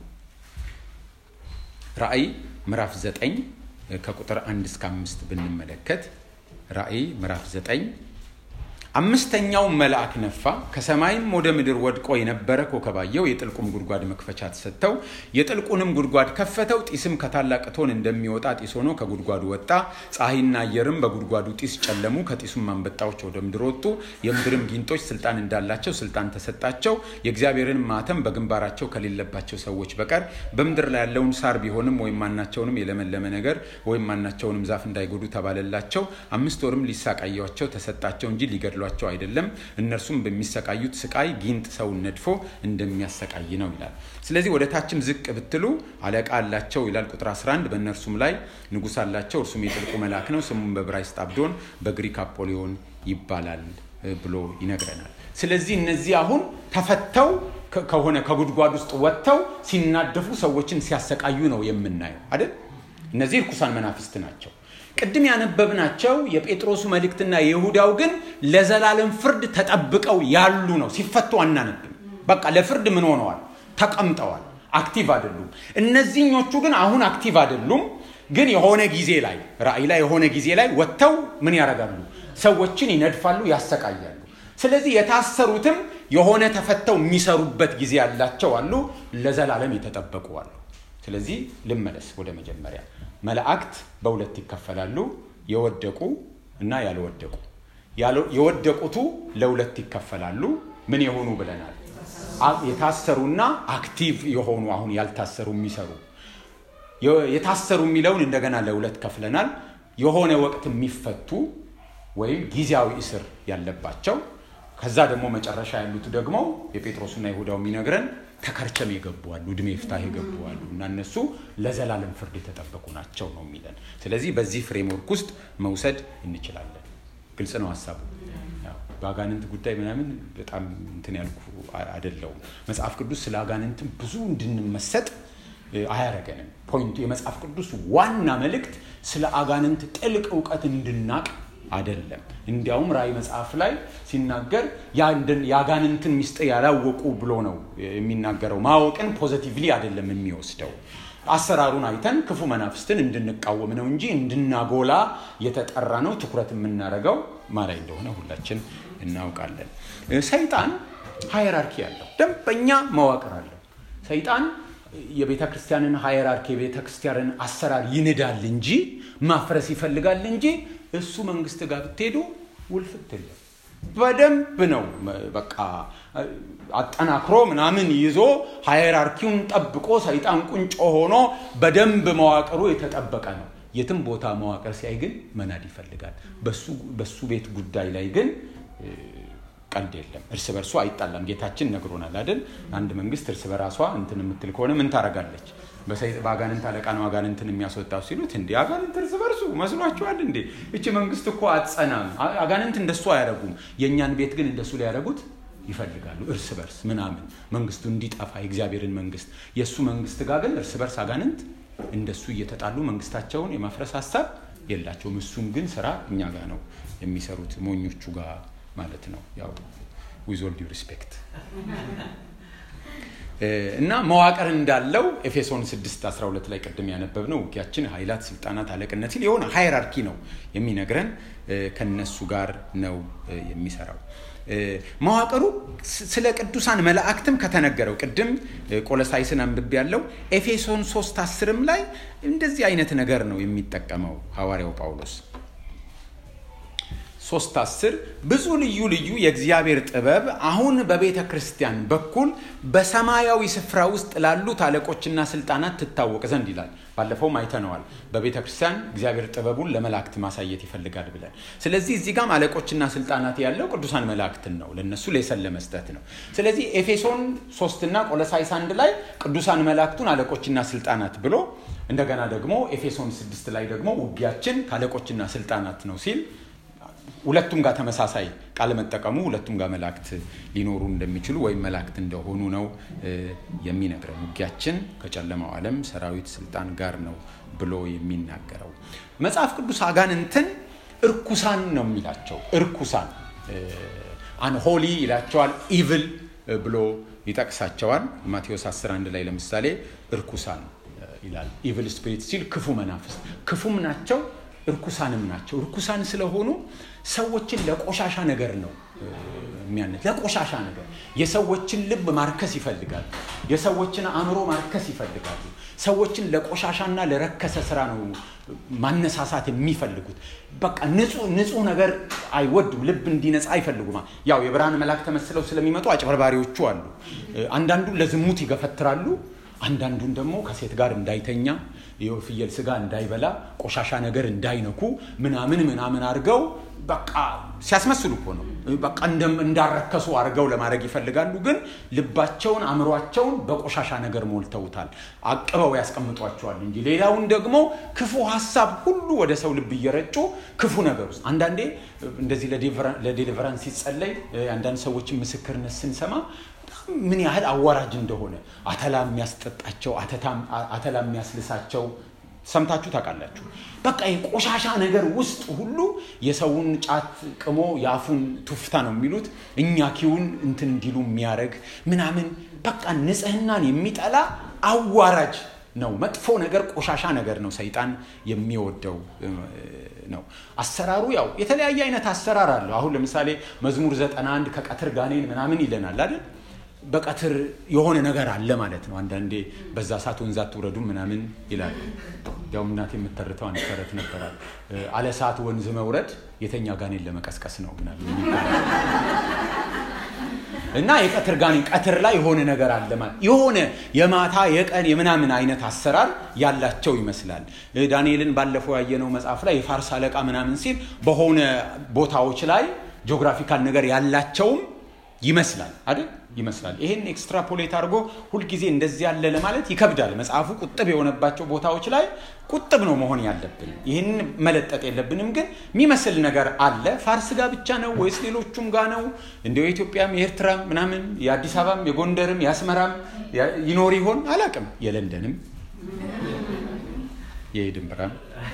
ራእይ ምዕራፍ ዘጠኝ ከቁጥር አንድ እስከ አምስት ብንመለከት ራእይ ምዕራፍ ዘጠኝ አምስተኛው መልአክ ነፋ፣ ከሰማይም ወደ ምድር ወድቆ የነበረ ኮከብ አየሁ። የጥልቁም ጉድጓድ መክፈቻ ተሰጠው። የጥልቁንም ጉድጓድ ከፈተው። ጢስም ከታላቅ እቶን እንደሚወጣ ጢስ ሆኖ ከጉድጓዱ ወጣ። ፀሐይና አየርም በጉድጓዱ ጢስ ጨለሙ። ከጢሱም አንበጣዎች ወደ ምድር ወጡ። የምድርም ጊንጦች ስልጣን እንዳላቸው ስልጣን ተሰጣቸው። የእግዚአብሔርን ማተም በግንባራቸው ከሌለባቸው ሰዎች በቀር በምድር ላይ ያለውን ሳር ቢሆንም ወይም ማናቸውንም የለመለመ ነገር ወይም ማናቸውንም ዛፍ እንዳይጎዱ ተባለላቸው። አምስት ወርም ሊሳቃያቸው ተሰጣቸው እንጂ ሊገድሏቸው አይደለም። እነርሱም በሚሰቃዩት ስቃይ ጊንጥ ሰውን ነድፎ እንደሚያሰቃይ ነው ይላል። ስለዚህ ወደ ታችም ዝቅ ብትሉ አለቃ አላቸው ይላል ቁጥር 11 በእነርሱም ላይ ንጉሥ አላቸው፣ እርሱም የጥልቁ መልአክ ነው። ስሙም በዕብራይስጥ አብዶን በግሪክ አፖሊዮን ይባላል ብሎ ይነግረናል። ስለዚህ እነዚህ አሁን ተፈተው ከሆነ ከጉድጓድ ውስጥ ወጥተው ሲናደፉ ሰዎችን ሲያሰቃዩ ነው የምናየው አይደል? እነዚህ ርኩሳን መናፍስት ናቸው። ቅድም ያነበብናቸው የጴጥሮሱ መልእክትና የይሁዳው ግን ለዘላለም ፍርድ ተጠብቀው ያሉ ነው። ሲፈቱ አናነብም። በቃ ለፍርድ ምን ሆነዋል? ተቀምጠዋል። አክቲቭ አይደሉም። እነዚህኞቹ ግን አሁን አክቲቭ አይደሉም። ግን የሆነ ጊዜ ላይ ራእይ ላይ የሆነ ጊዜ ላይ ወጥተው ምን ያደርጋሉ? ሰዎችን ይነድፋሉ፣ ያሰቃያሉ። ስለዚህ የታሰሩትም የሆነ ተፈተው የሚሰሩበት ጊዜ ያላቸው አሉ፣ ለዘላለም የተጠበቁ አሉ። ስለዚህ ልመለስ ወደ መጀመሪያ። መላእክት በሁለት ይከፈላሉ፣ የወደቁ እና ያልወደቁ። የወደቁቱ ለሁለት ይከፈላሉ። ምን የሆኑ ብለናል? የታሰሩና አክቲቭ የሆኑ አሁን ያልታሰሩ የሚሰሩ የታሰሩ የሚለውን እንደገና ለሁለት ከፍለናል። የሆነ ወቅት የሚፈቱ ወይም ጊዜያዊ እስር ያለባቸው፣ ከዛ ደግሞ መጨረሻ ያሉት ደግሞ የጴጥሮስና ይሁዳው የሚነግረን ተከርቸም የገቡ አሉ፣ እድሜ ፍታህ የገቡ አሉ እና እነሱ ለዘላለም ፍርድ የተጠበቁ ናቸው ነው የሚለን። ስለዚህ በዚህ ፍሬምወርክ ውስጥ መውሰድ እንችላለን። ግልጽ ነው ሀሳቡ። በአጋንንት ጉዳይ ምናምን በጣም እንትን ያልኩ አይደለውም። መጽሐፍ ቅዱስ ስለ አጋንንትም ብዙ እንድንመሰጥ አያረገንም። ፖይንቱ የመጽሐፍ ቅዱስ ዋና መልእክት ስለ አጋንንት ጥልቅ እውቀት እንድናቅ አይደለም። እንዲያውም ራእይ መጽሐፍ ላይ ሲናገር የአጋንንትን ሚስጥር ያላወቁ ብሎ ነው የሚናገረው። ማወቅን ፖዘቲቭሊ አይደለም የሚወስደው። አሰራሩን አይተን ክፉ መናፍስትን እንድንቃወም ነው እንጂ እንድናጎላ የተጠራ ነው። ትኩረት የምናደርገው ማላይ እንደሆነ ሁላችን እናውቃለን። ሰይጣን ሃይራርኪ አለው፣ ደንበኛ መዋቅር አለው። ሰይጣን የቤተ ክርስቲያንን ሃይራርኪ የቤተ ክርስቲያንን አሰራር ይንዳል እንጂ ማፍረስ ይፈልጋል እንጂ እሱ መንግስት ጋር ብትሄዱ ውልፍት የለም። በደንብ ነው በቃ አጠናክሮ ምናምን ይዞ ሃይራርኪውን ጠብቆ ሰይጣን ቁንጮ ሆኖ በደንብ መዋቅሩ የተጠበቀ ነው። የትም ቦታ መዋቅር ሲያይ ግን መናድ ይፈልጋል። በሱ ቤት ጉዳይ ላይ ግን ቀልድ የለም። እርስ በርሱ አይጣላም። ጌታችን ነግሮናል አይደል? አንድ መንግስት እርስ በራሷ እንትን የምትል ከሆነ ምን ታደርጋለች? በአጋንንት አለቃ ነው አጋንንትን የሚያስወጣው ሲሉት፣ እንዴ አጋንንት እርስ በርሱ መስሏችኋል እንዴ? እቺ መንግስት እኮ አትጸናም። አጋንንት እንደሱ አያደርጉም። የእኛን ቤት ግን እንደሱ ሊያደርጉት ይፈልጋሉ። እርስ በርስ ምናምን መንግስቱ እንዲጠፋ የእግዚአብሔርን መንግስት የእሱ መንግስት ጋር ግን እርስ በርስ አጋንንት እንደሱ እየተጣሉ መንግስታቸውን የማፍረስ ሀሳብ የላቸውም። እሱም ግን ስራ እኛ ጋር ነው የሚሰሩት ሞኞቹ ጋር ማለት ነው። ያው ዊዝ ኦል ዲው ሪስፔክት እና መዋቅር እንዳለው ኤፌሶን 6 12 ላይ ቅድም ያነበብነው ውጊያችን ኃይላት፣ ስልጣናት፣ አለቅነት ሲል የሆነ ሃይራርኪ ነው የሚነግረን። ከነሱ ጋር ነው የሚሰራው። መዋቅሩ ስለ ቅዱሳን መላእክትም ከተነገረው ቅድም ቆሎሳይስን አንብቤ ያለው ኤፌሶን 3 አስርም ላይ እንደዚህ አይነት ነገር ነው የሚጠቀመው ሐዋርያው ጳውሎስ ሶስት አስር ብዙ ልዩ ልዩ የእግዚአብሔር ጥበብ አሁን በቤተ ክርስቲያን በኩል በሰማያዊ ስፍራ ውስጥ ላሉት አለቆችና ስልጣናት ትታወቅ ዘንድ ይላል። ባለፈውም አይተነዋል። በቤተ ክርስቲያን እግዚአብሔር ጥበቡን ለመላእክት ማሳየት ይፈልጋል ብለን። ስለዚህ እዚህ ጋም አለቆችና ስልጣናት ያለው ቅዱሳን መላእክትን ነው፣ ለእነሱ ሌሰን ለመስጠት ነው። ስለዚህ ኤፌሶን ሶስትና ቆሎሳይስ አንድ ላይ ቅዱሳን መላእክቱን አለቆችና ስልጣናት ብሎ እንደገና ደግሞ ኤፌሶን ስድስት ላይ ደግሞ ውጊያችን ከአለቆችና ስልጣናት ነው ሲል ሁለቱም ጋር ተመሳሳይ ቃል መጠቀሙ ሁለቱም ጋር መላእክት ሊኖሩ እንደሚችሉ ወይም መላእክት እንደሆኑ ነው የሚነግረን። ውጊያችን ከጨለማው ዓለም ሰራዊት ስልጣን ጋር ነው ብሎ የሚናገረው መጽሐፍ ቅዱስ አጋንንትን እርኩሳን ነው የሚላቸው። እርኩሳን አንሆሊ ይላቸዋል። ኢቭል ብሎ ይጠቅሳቸዋል። ማቴዎስ 11 ላይ ለምሳሌ እርኩሳን ይላል። ኢቭል ስፒሪት ሲል ክፉ መናፍስት ክፉም ናቸው እርኩሳንም ናቸው። እርኩሳን ስለሆኑ ሰዎችን ለቆሻሻ ነገር ነው የሚያነት ለቆሻሻ ነገር የሰዎችን ልብ ማርከስ ይፈልጋሉ። የሰዎችን አእምሮ ማርከስ ይፈልጋሉ። ሰዎችን ለቆሻሻና ለረከሰ ስራ ነው ማነሳሳት የሚፈልጉት። በቃ ንጹህ ነገር አይወዱም። ልብ እንዲነጻ አይፈልጉም። ያው የብርሃን መልአክ ተመስለው ስለሚመጡ አጭበርባሪዎቹ አሉ። አንዳንዱን ለዝሙት ይገፈትራሉ። አንዳንዱን ደግሞ ከሴት ጋር እንዳይተኛ የፍየል ስጋ እንዳይበላ ቆሻሻ ነገር እንዳይነኩ ምናምን ምናምን አድርገው በቃ ሲያስመስሉ እኮ ነው። በቃ እንዳረከሱ አድርገው ለማድረግ ይፈልጋሉ። ግን ልባቸውን አእምሯቸውን በቆሻሻ ነገር ሞልተውታል። አቅበው ያስቀምጧቸዋል እንጂ ሌላውን ደግሞ ክፉ ሀሳብ ሁሉ ወደ ሰው ልብ እየረጩ ክፉ ነገር ውስጥ አንዳንዴ እንደዚህ ለዴሊቨራንስ ሲጸለይ አንዳንድ ሰዎችን ምስክርነት ስንሰማ ምን ያህል አዋራጅ እንደሆነ አተላ የሚያስጠጣቸው አተላ የሚያስልሳቸው ሰምታችሁ ታውቃላችሁ። በቃ የቆሻሻ ነገር ውስጥ ሁሉ የሰውን ጫት ቅሞ የአፉን ቱፍታ ነው የሚሉት እኛ ኪውን እንትን እንዲሉ የሚያደርግ ምናምን በቃ ንጽህናን የሚጠላ አዋራጅ ነው። መጥፎ ነገር፣ ቆሻሻ ነገር ነው ሰይጣን የሚወደው ነው። አሰራሩ ያው የተለያየ አይነት አሰራር አለው። አሁን ለምሳሌ መዝሙር ዘጠና አንድ ከቀትር ጋኔን ምናምን ይለናል አይደል? በቀትር የሆነ ነገር አለ ማለት ነው። አንዳንዴ በዛ ሰዓት ወንዝ አትውረዱ ምናምን ይላል። ያው እናቴ የምተርተው አንድ ተረት ነበራል። አለ ሰዓት ወንዝ መውረድ የተኛ ጋኔን ለመቀስቀስ ነው ምናምን እና የቀትር ጋኔን ቀትር ላይ የሆነ ነገር አለ ማለት የሆነ የማታ የቀን የምናምን አይነት አሰራር ያላቸው ይመስላል። ዳንኤልን ባለፈው ያየነው መጽሐፍ ላይ የፋርስ አለቃ ምናምን ሲል በሆነ ቦታዎች ላይ ጂኦግራፊካል ነገር ያላቸውም ይመስላል አይደል? ይመስላል። ይሄን ኤክስትራፖሌት አድርጎ ሁልጊዜ እንደዚህ ያለ ለማለት ይከብዳል። መጽሐፉ ቁጥብ የሆነባቸው ቦታዎች ላይ ቁጥብ ነው መሆን ያለብን። ይህን መለጠጥ የለብንም። ግን የሚመስል ነገር አለ። ፋርስ ጋር ብቻ ነው ወይስ ሌሎቹም ጋር ነው? እንዲሁ የኢትዮጵያም የኤርትራም ምናምን የአዲስ አበባም የጎንደርም የአስመራም ይኖር ይሆን አላቅም። የለንደንም የኤድንበራም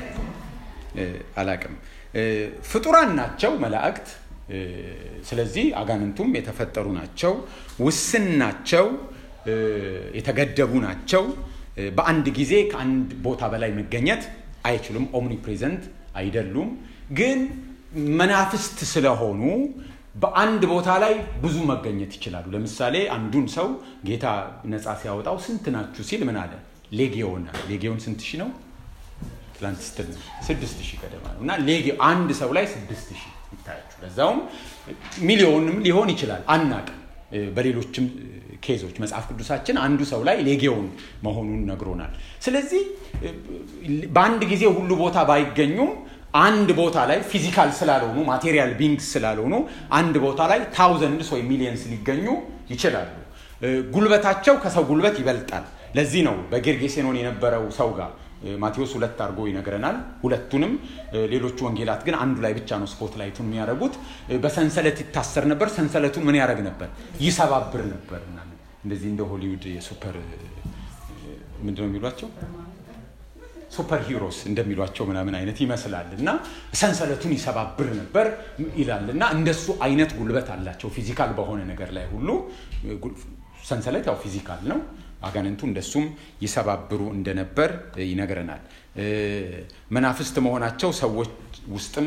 አላቅም። ፍጡራን ናቸው መላእክት ስለዚህ አጋንንቱም የተፈጠሩ ናቸው፣ ውስን ናቸው፣ የተገደቡ ናቸው። በአንድ ጊዜ ከአንድ ቦታ በላይ መገኘት አይችሉም። ኦምኒ ፕሬዘንት አይደሉም። ግን መናፍስት ስለሆኑ በአንድ ቦታ ላይ ብዙ መገኘት ይችላሉ። ለምሳሌ አንዱን ሰው ጌታ ነፃ ሲያወጣው ስንት ናችሁ ሲል ምን አለ? ሌጊዮን ሌጊዮን ስንት ሺህ ነው? ትላንት ስትል ስድስት ሺህ ገደማ ነው እና አንድ ሰው ላይ ስድስት ሺህ ይታያችሁ። ለዛውም ሚሊዮንም ሊሆን ይችላል አናቅም። በሌሎችም ኬዞች መጽሐፍ ቅዱሳችን አንዱ ሰው ላይ ሌጊዮን መሆኑን ነግሮናል። ስለዚህ በአንድ ጊዜ ሁሉ ቦታ ባይገኙም አንድ ቦታ ላይ ፊዚካል ስላልሆኑ ማቴሪያል ቢንግስ ስላልሆኑ አንድ ቦታ ላይ ታውዘንድስ ወይ ሚሊየንስ ሊገኙ ይችላሉ። ጉልበታቸው ከሰው ጉልበት ይበልጣል። ለዚህ ነው በጌርጌሴኖን የነበረው ሰው ጋር ማቴዎስ ሁለት አድርጎ ይነግረናል። ሁለቱንም ሌሎቹ ወንጌላት ግን አንዱ ላይ ብቻ ነው ስፖት ላይቱን የሚያደርጉት። በሰንሰለት ይታሰር ነበር። ሰንሰለቱን ምን ያደርግ ነበር? ይሰባብር ነበር። እንደዚህ እንደ ሆሊውድ የሱፐር ምንድነው የሚሏቸው ሱፐር ሂሮስ እንደሚሏቸው ምናምን አይነት ይመስላል እና ሰንሰለቱን ይሰባብር ነበር ይላል እና እንደሱ አይነት ጉልበት አላቸው ፊዚካል በሆነ ነገር ላይ ሁሉ ሰንሰለት ያው ፊዚካል ነው አጋንንቱ እንደሱም ይሰባብሩ እንደነበር ይነግረናል መናፍስት መሆናቸው ሰዎች ውስጥም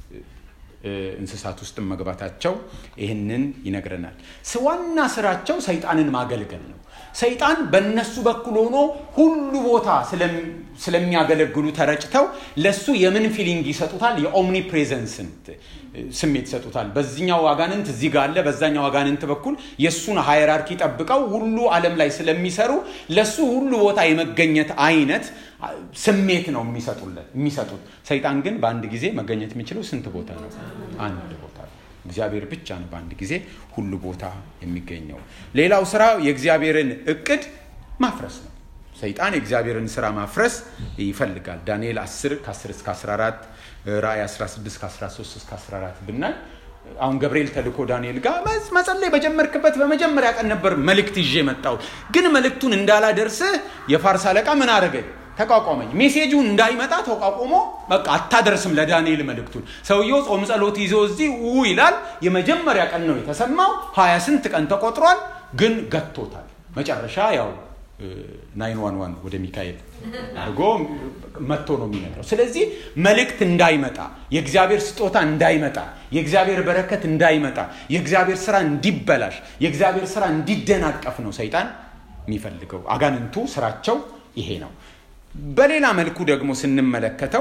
እንስሳት ውስጥም መግባታቸው ይህንን ይነግረናል ዋና ስራቸው ሰይጣንን ማገልገል ነው ሰይጣን በእነሱ በኩል ሆኖ ሁሉ ቦታ ስለሚያገለግሉ ተረጭተው ለሱ የምን ፊሊንግ ይሰጡታል የኦምኒ ፕሬዘንስን ስሜት ይሰጡታል በዚኛው አጋንንት እዚህ ጋር አለ በዛኛው አጋንንት በኩል የእሱን ሃይራርኪ ጠብቀው ሁሉ አለም ላይ ስለሚሰሩ ለሱ ሁሉ ቦታ የመገኘት አይነት ስሜት ነው የሚሰጡት ሰይጣን ግን በአንድ ጊዜ መገኘት የሚችለው ስንት ቦታ ነው አንድ ቦታ ነው እግዚአብሔር ብቻ ነው በአንድ ጊዜ ሁሉ ቦታ የሚገኘው ሌላው ስራ የእግዚአብሔርን እቅድ ማፍረስ ነው ሰይጣን የእግዚአብሔርን ስራ ማፍረስ ይፈልጋል ዳንኤል 10 ከ10 እስከ 14 ራእይ 16 ከ13 እስከ 14 ብናይ አሁን ገብርኤል ተልኮ ዳንኤል ጋር መጸለይ በጀመርክበት በመጀመሪያ ቀን ነበር መልእክት ይዤ መጣው ግን መልእክቱን እንዳላደርስህ የፋርስ አለቃ ምን አደረገኝ ተቋቋመኝ ሜሴጁን እንዳይመጣ ተቋቁሞ በቃ አታደርስም ለዳንኤል መልእክቱን ሰውየው ጾም ጸሎት ይዞ እዚህ ው ይላል የመጀመሪያ ቀን ነው የተሰማው ሀያ ስንት ቀን ተቆጥሯል ግን ገቶታል መጨረሻ ያው ናይን ዋን ዋን ወደ ሚካኤል አድርጎ መጥቶ ነው የሚነግረው ስለዚህ መልእክት እንዳይመጣ የእግዚአብሔር ስጦታ እንዳይመጣ የእግዚአብሔር በረከት እንዳይመጣ የእግዚአብሔር ስራ እንዲበላሽ የእግዚአብሔር ስራ እንዲደናቀፍ ነው ሰይጣን የሚፈልገው አጋንንቱ ስራቸው ይሄ ነው በሌላ መልኩ ደግሞ ስንመለከተው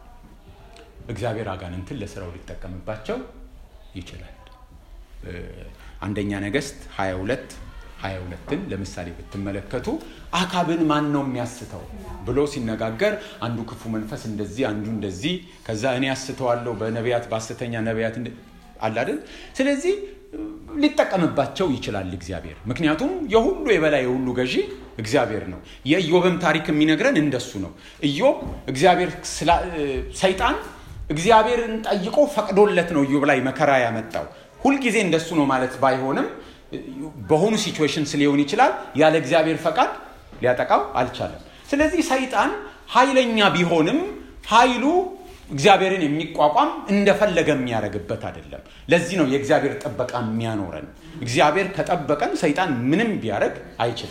እግዚአብሔር አጋንንትን ለስራው ሊጠቀምባቸው ይችላል አንደኛ ነገስት 22 22ን ለምሳሌ ብትመለከቱ አካብን ማን ነው የሚያስተው ብሎ ሲነጋገር አንዱ ክፉ መንፈስ እንደዚህ አንዱ እንደዚህ ከዛ እኔ ያስተዋለሁ በነቢያት በሐሰተኛ ነቢያት አላደል ስለዚህ ሊጠቀምባቸው ይችላል እግዚአብሔር ምክንያቱም የሁሉ የበላይ የሁሉ ገዢ እግዚአብሔር ነው የኢዮብም ታሪክ የሚነግረን እንደሱ ነው ኢዮብ እግዚአብሔር ሰይጣን እግዚአብሔርን ጠይቆ ፈቅዶለት ነው ኢዮብ ላይ መከራ ያመጣው ሁልጊዜ እንደሱ ነው ማለት ባይሆንም በሆኑ ሲቹዌሽንስ ሊሆን ይችላል ያለ እግዚአብሔር ፈቃድ ሊያጠቃው አልቻለም ስለዚህ ሰይጣን ኃይለኛ ቢሆንም ኃይሉ እግዚአብሔርን የሚቋቋም እንደፈለገ የሚያደርግበት አይደለም ለዚህ ነው የእግዚአብሔር ጥበቃ የሚያኖረን እግዚአብሔር ከጠበቀን ሰይጣን ምንም ቢያደርግ አይችልም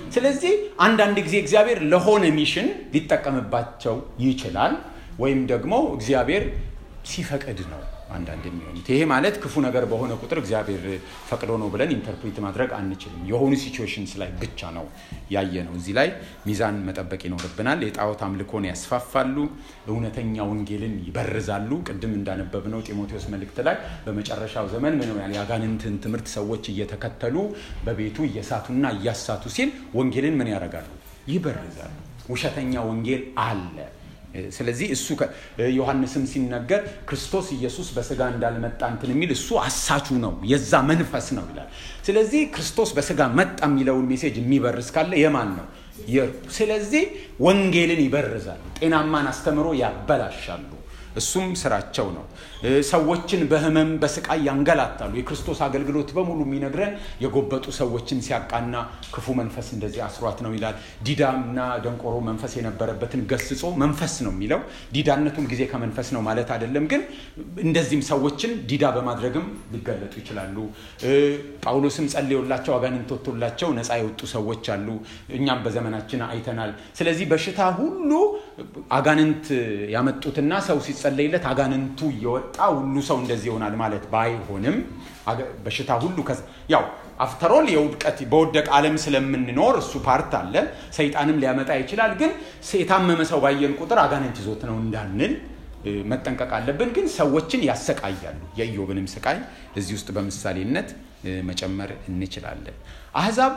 ስለዚህ አንዳንድ ጊዜ እግዚአብሔር ለሆነ ሚሽን ሊጠቀምባቸው ይችላል፣ ወይም ደግሞ እግዚአብሔር ሲፈቅድ ነው አንዳንድ የሚሆኑት። ይሄ ማለት ክፉ ነገር በሆነ ቁጥር እግዚአብሔር ፈቅዶ ነው ብለን ኢንተርፕሬት ማድረግ አንችልም። የሆኑ ሲቹዌሽንስ ላይ ብቻ ነው ያየ ነው። እዚህ ላይ ሚዛን መጠበቅ ይኖርብናል። የጣዖት አምልኮን ያስፋፋሉ፣ እውነተኛ ወንጌልን ይበርዛሉ። ቅድም እንዳነበብነው ጢሞቴዎስ መልእክት ላይ በመጨረሻው ዘመን ምን ያህል የአጋንንትን ትምህርት ሰዎች እየተከተሉ በቤቱ እየሳቱና እያሳቱ ሲል ወንጌልን ምን ያደርጋሉ? ይበርዛሉ። ውሸተኛ ወንጌል አለ። ስለዚህ እሱ ዮሐንስም ሲነገር ክርስቶስ ኢየሱስ በስጋ እንዳልመጣ እንትን የሚል እሱ አሳቹ ነው፣ የዛ መንፈስ ነው ይላል። ስለዚህ ክርስቶስ በስጋ መጣ የሚለውን ሜሴጅ የሚበርዝ ካለ የማን ነው? ስለዚህ ወንጌልን ይበርዛሉ፣ ጤናማን አስተምሮ ያበላሻሉ። እሱም ስራቸው ነው። ሰዎችን በህመም በስቃይ ያንገላታሉ። የክርስቶስ አገልግሎት በሙሉ የሚነግረን የጎበጡ ሰዎችን ሲያቃና ክፉ መንፈስ እንደዚህ አስሯት ነው ይላል። ዲዳና ደንቆሮ መንፈስ የነበረበትን ገስጾ መንፈስ ነው የሚለው። ዲዳነቱን ጊዜ ከመንፈስ ነው ማለት አይደለም፣ ግን እንደዚህም ሰዎችን ዲዳ በማድረግም ሊገለጡ ይችላሉ። ጳውሎስም ጸልዮላቸው አጋንንት ወጥቶላቸው ነፃ የወጡ ሰዎች አሉ። እኛም በዘመናችን አይተናል። ስለዚህ በሽታ ሁሉ አጋንንት ያመጡትና ሰው ሲጸለይለት አጋንንቱ እየወጣ ሁሉ ሰው እንደዚህ ይሆናል ማለት ባይሆንም በሽታ ሁሉ ያው አፍተሮል የውድቀት በወደቅ ዓለም ስለምንኖር እሱ ፓርት አለ። ሰይጣንም ሊያመጣ ይችላል። ግን የታመመ ሰው ባየን ቁጥር አጋንንት ይዞት ነው እንዳንል መጠንቀቅ አለብን። ግን ሰዎችን ያሰቃያሉ። የኢዮብንም ስቃይ እዚህ ውስጥ በምሳሌነት መጨመር እንችላለን። አህዛብ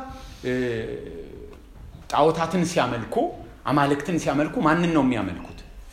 ጣዖታትን ሲያመልኩ አማልክትን ሲያመልኩ ማንን ነው የሚያመልኩት?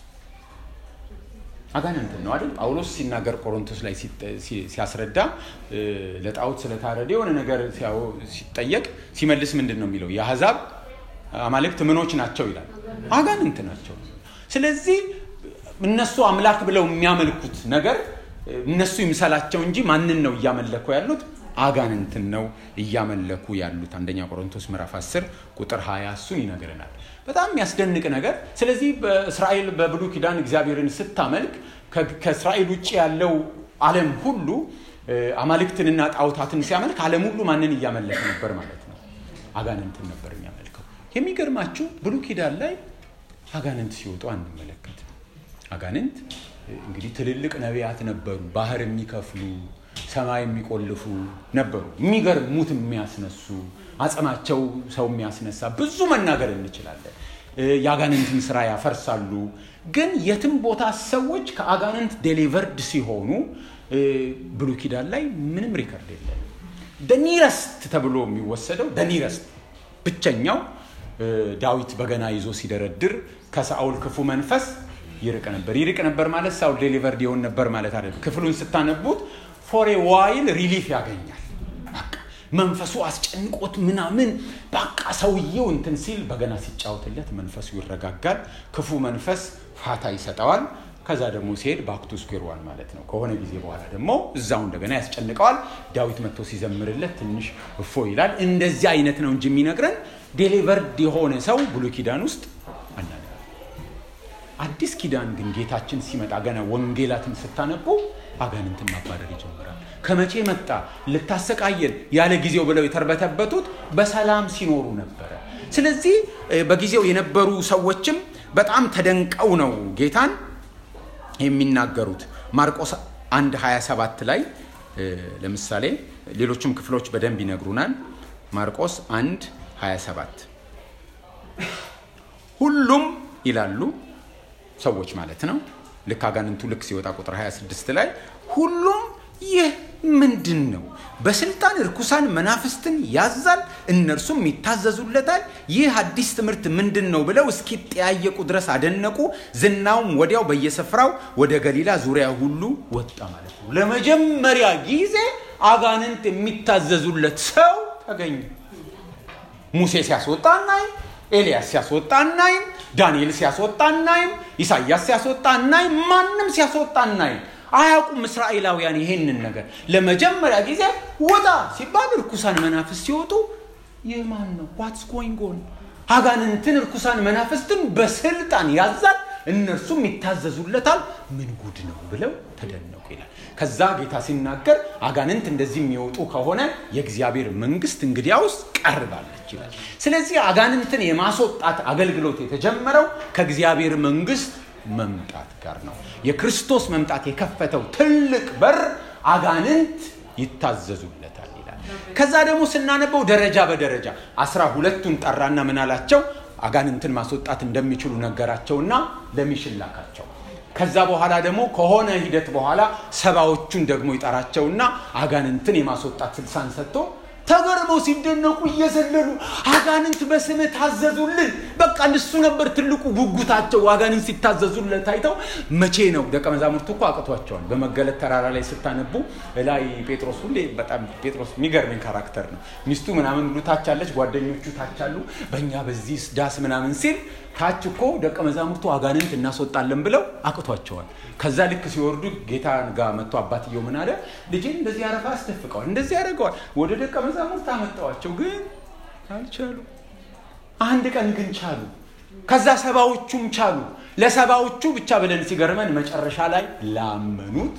አጋንንትን ነው አይደል? ጳውሎስ ሲናገር ቆሮንቶስ ላይ ሲያስረዳ ለጣዖት ስለታረደ የሆነ ነገር ሲጠየቅ ሲመልስ ምንድን ነው የሚለው? የአሕዛብ አማልክት ምኖች ናቸው ይላል። አጋንንት ናቸው። ስለዚህ እነሱ አምላክ ብለው የሚያመልኩት ነገር እነሱ ይምሰላቸው እንጂ ማንን ነው እያመለኩ ያሉት? አጋንንትን ነው እያመለኩ ያሉት። አንደኛ ቆሮንቶስ ምዕራፍ 10 ቁጥር 20 እሱን ይነግረናል። በጣም የሚያስደንቅ ነገር። ስለዚህ በእስራኤል በብሉይ ኪዳን እግዚአብሔርን ስታመልክ ከእስራኤል ውጭ ያለው ዓለም ሁሉ አማልክትንና ጣዖታትን ሲያመልክ ዓለም ሁሉ ማንን እያመለከ ነበር ማለት ነው? አጋንንትን ነበር የሚያመልከው። የሚገርማችሁ ብሉይ ኪዳን ላይ አጋንንት ሲወጡ አንመለከትም። አጋንንት እንግዲህ ትልልቅ ነቢያት ነበሩ፣ ባህር የሚከፍሉ ሰማይ የሚቆልፉ ነበሩ። የሚገርም ሙት የሚያስነሱ አጽማቸው ሰው የሚያስነሳ ብዙ መናገር እንችላለን። የአጋንንትን ስራ ያፈርሳሉ። ግን የትም ቦታ ሰዎች ከአጋንንት ዴሊቨርድ ሲሆኑ ብሉይ ኪዳን ላይ ምንም ሪከርድ የለም። ደኒረስት ተብሎ የሚወሰደው ደኒረስት ብቸኛው ዳዊት በገና ይዞ ሲደረድር ከሳኦል ክፉ መንፈስ ይርቅ ነበር። ይርቅ ነበር ማለት ሳውል ዴሊቨርድ ይሆን ነበር ማለት አይደለም። ክፍሉን ስታነቡት ፎሬ ዋይል ሪሊፍ ያገኛል። መንፈሱ አስጨንቆት ምናምን በቃ ሰውየው እንትን ሲል በገና ሲጫወትለት መንፈሱ ይረጋጋል። ክፉ መንፈስ ፋታ ይሰጠዋል። ከዛ ደግሞ ሲሄድ ባክቱ ስኩዌር ዋን ማለት ነው። ከሆነ ጊዜ በኋላ ደግሞ እዛው እንደገና ያስጨንቀዋል። ዳዊት መጥቶ ሲዘምርለት ትንሽ እፎ ይላል። እንደዚህ አይነት ነው እንጂ የሚነግረን ዴሊቨርድ የሆነ ሰው ብሉይ ኪዳን ውስጥ አናገር። አዲስ ኪዳን ግን ጌታችን ሲመጣ ገና ወንጌላትን ስታነቡ አጋንንትን ማባረር ይጀምራል። ከመቼ መጣ ልታሰቃየን ያለ ጊዜው ብለው የተርበተበቱት በሰላም ሲኖሩ ነበረ። ስለዚህ በጊዜው የነበሩ ሰዎችም በጣም ተደንቀው ነው ጌታን የሚናገሩት። ማርቆስ 1 27 ላይ ለምሳሌ ሌሎችም ክፍሎች በደንብ ይነግሩናል። ማርቆስ 1 27 ሁሉም ይላሉ ሰዎች ማለት ነው። ልክ አጋንንቱ ልክ ሲወጣ ቁጥር 26 ላይ ሁሉም ይህ ምንድን ነው? በስልጣን እርኩሳን መናፍስትን ያዛል፣ እነርሱም ይታዘዙለታል። ይህ አዲስ ትምህርት ምንድን ነው ብለው እስኪጠያየቁ ድረስ አደነቁ። ዝናውም ወዲያው በየስፍራው ወደ ገሊላ ዙሪያ ሁሉ ወጣ ማለት ነው። ለመጀመሪያ ጊዜ አጋንንት የሚታዘዙለት ሰው ተገኘ። ሙሴ ሲያስወጣ እናይም፣ ኤልያስ ሲያስወጣ እናይም፣ ዳንኤል ሲያስወጣ እናይም፣ ኢሳያስ ሲያስወጣ እናይም፣ ማንም ሲያስወጣ እናይም። አያውቁም እስራኤላውያን ይሄንን ነገር። ለመጀመሪያ ጊዜ ወጣ ሲባል እርኩሳን መናፍስት ሲወጡ ይህ ማን ነው? ዋትስ ጎይንግ ኦን? አጋንንትን እርኩሳን መናፍስትን በስልጣን ያዛል። እነርሱም ይታዘዙለታል። ምን ጉድ ነው ብለው ተደነቁ ይላል። ከዛ ጌታ ሲናገር አጋንንት እንደዚህ የሚወጡ ከሆነ የእግዚአብሔር መንግስት እንግዲያውስ ቀርባለች ይላል። ስለዚህ አጋንንትን የማስወጣት አገልግሎት የተጀመረው ከእግዚአብሔር መንግስት መምጣት ጋር ነው። የክርስቶስ መምጣት የከፈተው ትልቅ በር አጋንንት ይታዘዙለታል ይላል። ከዛ ደግሞ ስናነበው ደረጃ በደረጃ አስራ ሁለቱን ጠራና ምን አላቸው? አጋንንትን ማስወጣት እንደሚችሉ ነገራቸውና ለሚሽን ላካቸው። ከዛ በኋላ ደግሞ ከሆነ ሂደት በኋላ ሰባዎቹን ደግሞ ይጠራቸውና አጋንንትን የማስወጣት ስልሳን ሰጥቶ ተገርመው ሲደነቁ እየዘለሉ አጋንንት በስምህ ታዘዙልን። በቃ እሱ ነበር ትልቁ ጉጉታቸው። አጋንንት ሲታዘዙለት ታይተው መቼ ነው? ደቀ መዛሙርቱ እኮ አቅቷቸዋል። በመገለጥ ተራራ ላይ ስታነቡ ላይ ጴጥሮስ ሁሌ በጣም ጴጥሮስ የሚገርመኝ ካራክተር ነው። ሚስቱ ምናምን ሁሉ ታች አለች፣ ጓደኞቹ ታች አሉ። በእኛ በዚህ ዳስ ምናምን ሲል ታች እኮ ደቀ መዛሙርቱ አጋንንት እናስወጣለን ብለው አቅቷቸዋል። ከዛ ልክ ሲወርዱ ጌታ ጋር መጥቶ አባትየው ምን አለ? ልጄን እንደዚህ አረፋ አስደፍቀዋል፣ እንደዚህ ያደርገዋል። ወደ ደቀ መዛሙርት አመጣዋቸው፣ ግን አልቻሉ። አንድ ቀን ግን ቻሉ። ከዛ ሰባዎቹም ቻሉ። ለሰባዎቹ ብቻ ብለን ሲገርመን መጨረሻ ላይ ላመኑት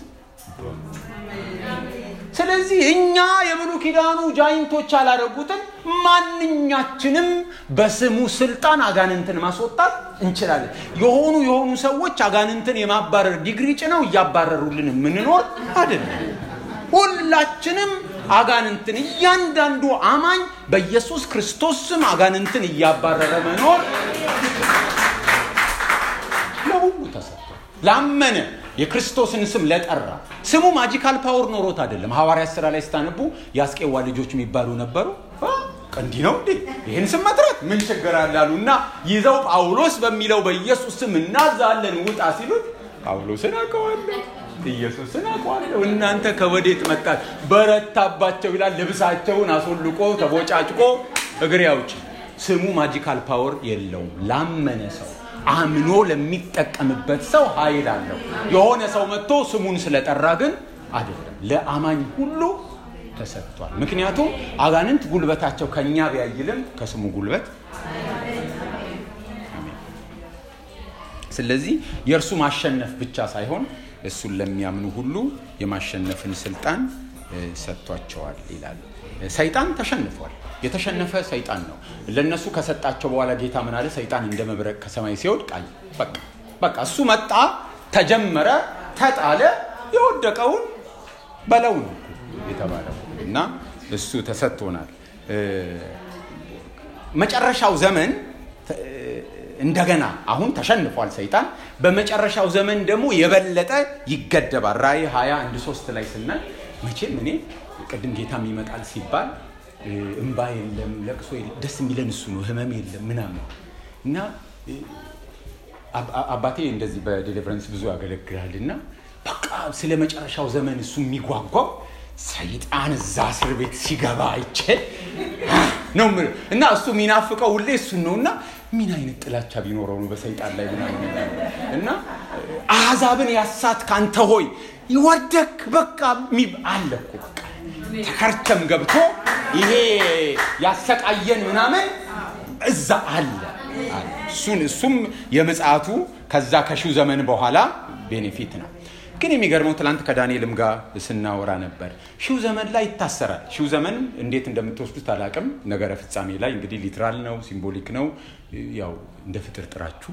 ስለዚህ እኛ የብሉ ኪዳኑ ጃይንቶች ያላረጉትን ማንኛችንም በስሙ ስልጣን አጋንንትን ማስወጣት እንችላለን። የሆኑ የሆኑ ሰዎች አጋንንትን የማባረር ዲግሪ ጭነው እያባረሩልን የምንኖር አይደለም። ሁላችንም አጋንንትን እያንዳንዱ አማኝ በኢየሱስ ክርስቶስ ስም አጋንንትን እያባረረ መኖር ለሁሉ ተሰጥቷል። ላመነ የክርስቶስን ስም ለጠራ ስሙ ማጂካል ፓወር ኖሮት አይደለም። ሐዋርያት ስራ ላይ ስታነቡ የአስቄዋ ልጆች የሚባሉ ነበሩ። እንዲህ ነው እንዴ ይህን ስም መጥራት ምን ችግር አለ አሉና ይዘው ጳውሎስ በሚለው በኢየሱስ ስም እናዛለን ውጣ ሲሉት ጳውሎስን አውቀዋለሁ ኢየሱስን አውቀዋለሁ እናንተ ከወዴት መጣት በረታባቸው ይላል። ልብሳቸውን አስወልቆ ተቦጫጭቆ እግሬ አውጪ። ስሙ ማጂካል ፓወር የለውም። ላመነ ሰው አምኖ ለሚጠቀምበት ሰው ኃይል አለው። የሆነ ሰው መጥቶ ስሙን ስለጠራ ግን አይደለም፣ ለአማኝ ሁሉ ተሰጥቷል። ምክንያቱም አጋንንት ጉልበታቸው ከኛ ቢያይልም ከስሙ ጉልበት ስለዚህ የእርሱ ማሸነፍ ብቻ ሳይሆን እሱን ለሚያምኑ ሁሉ የማሸነፍን ስልጣን ሰጥቷቸዋል ይላል። ሰይጣን ተሸንፏል። የተሸነፈ ሰይጣን ነው። ለነሱ ከሰጣቸው በኋላ ጌታ ምን አለ? ሰይጣን እንደ መብረቅ ከሰማይ ሲወድቅ አየ። በቃ በቃ እሱ መጣ፣ ተጀመረ፣ ተጣለ። የወደቀውን በለው ነው የተባለው እና እሱ ተሰጥቶናል። መጨረሻው ዘመን እንደገና አሁን ተሸንፏል ሰይጣን። በመጨረሻው ዘመን ደግሞ የበለጠ ይገደባል። ራእይ 20 አንድ ሶስት ላይ ስናይ መቼም እኔ ቅድም ጌታም ይመጣል ሲባል እንባ የለም ለቅሶ ደስ የሚለን እሱ ነው። ህመም የለም ምናምን እና አባቴ እንደዚህ በዴሊቨረንስ ብዙ ያገለግላል እና በቃ ስለ መጨረሻው ዘመን እሱ የሚጓጓው ሰይጣን እዛ እስር ቤት ሲገባ አይቼ ነው እና እሱ የሚናፍቀው ሁሌ እሱን ነው እና ምን አይነት ጥላቻ ቢኖረው ነው በሰይጣን ላይ ምናምን እና አሕዛብን ያሳት ካንተ ሆይ ይወደክ በቃ አለ እኮ በቃ ተከርቸም ገብቶ ይሄ ያሰቃየን ምናምን እዛ አለ እሱን እሱም የምጽአቱ ከዛ ከሺው ዘመን በኋላ ቤኔፊት ነው። ግን የሚገርመው ትላንት ከዳንኤልም ጋር ስናወራ ነበር። ሺው ዘመን ላይ ይታሰራል። ሺው ዘመን እንዴት እንደምትወስዱት አላቅም። ነገረ ፍጻሜ ላይ እንግዲህ ሊትራል ነው፣ ሲምቦሊክ ነው። ያው እንደ ፍጥር ጥራችሁ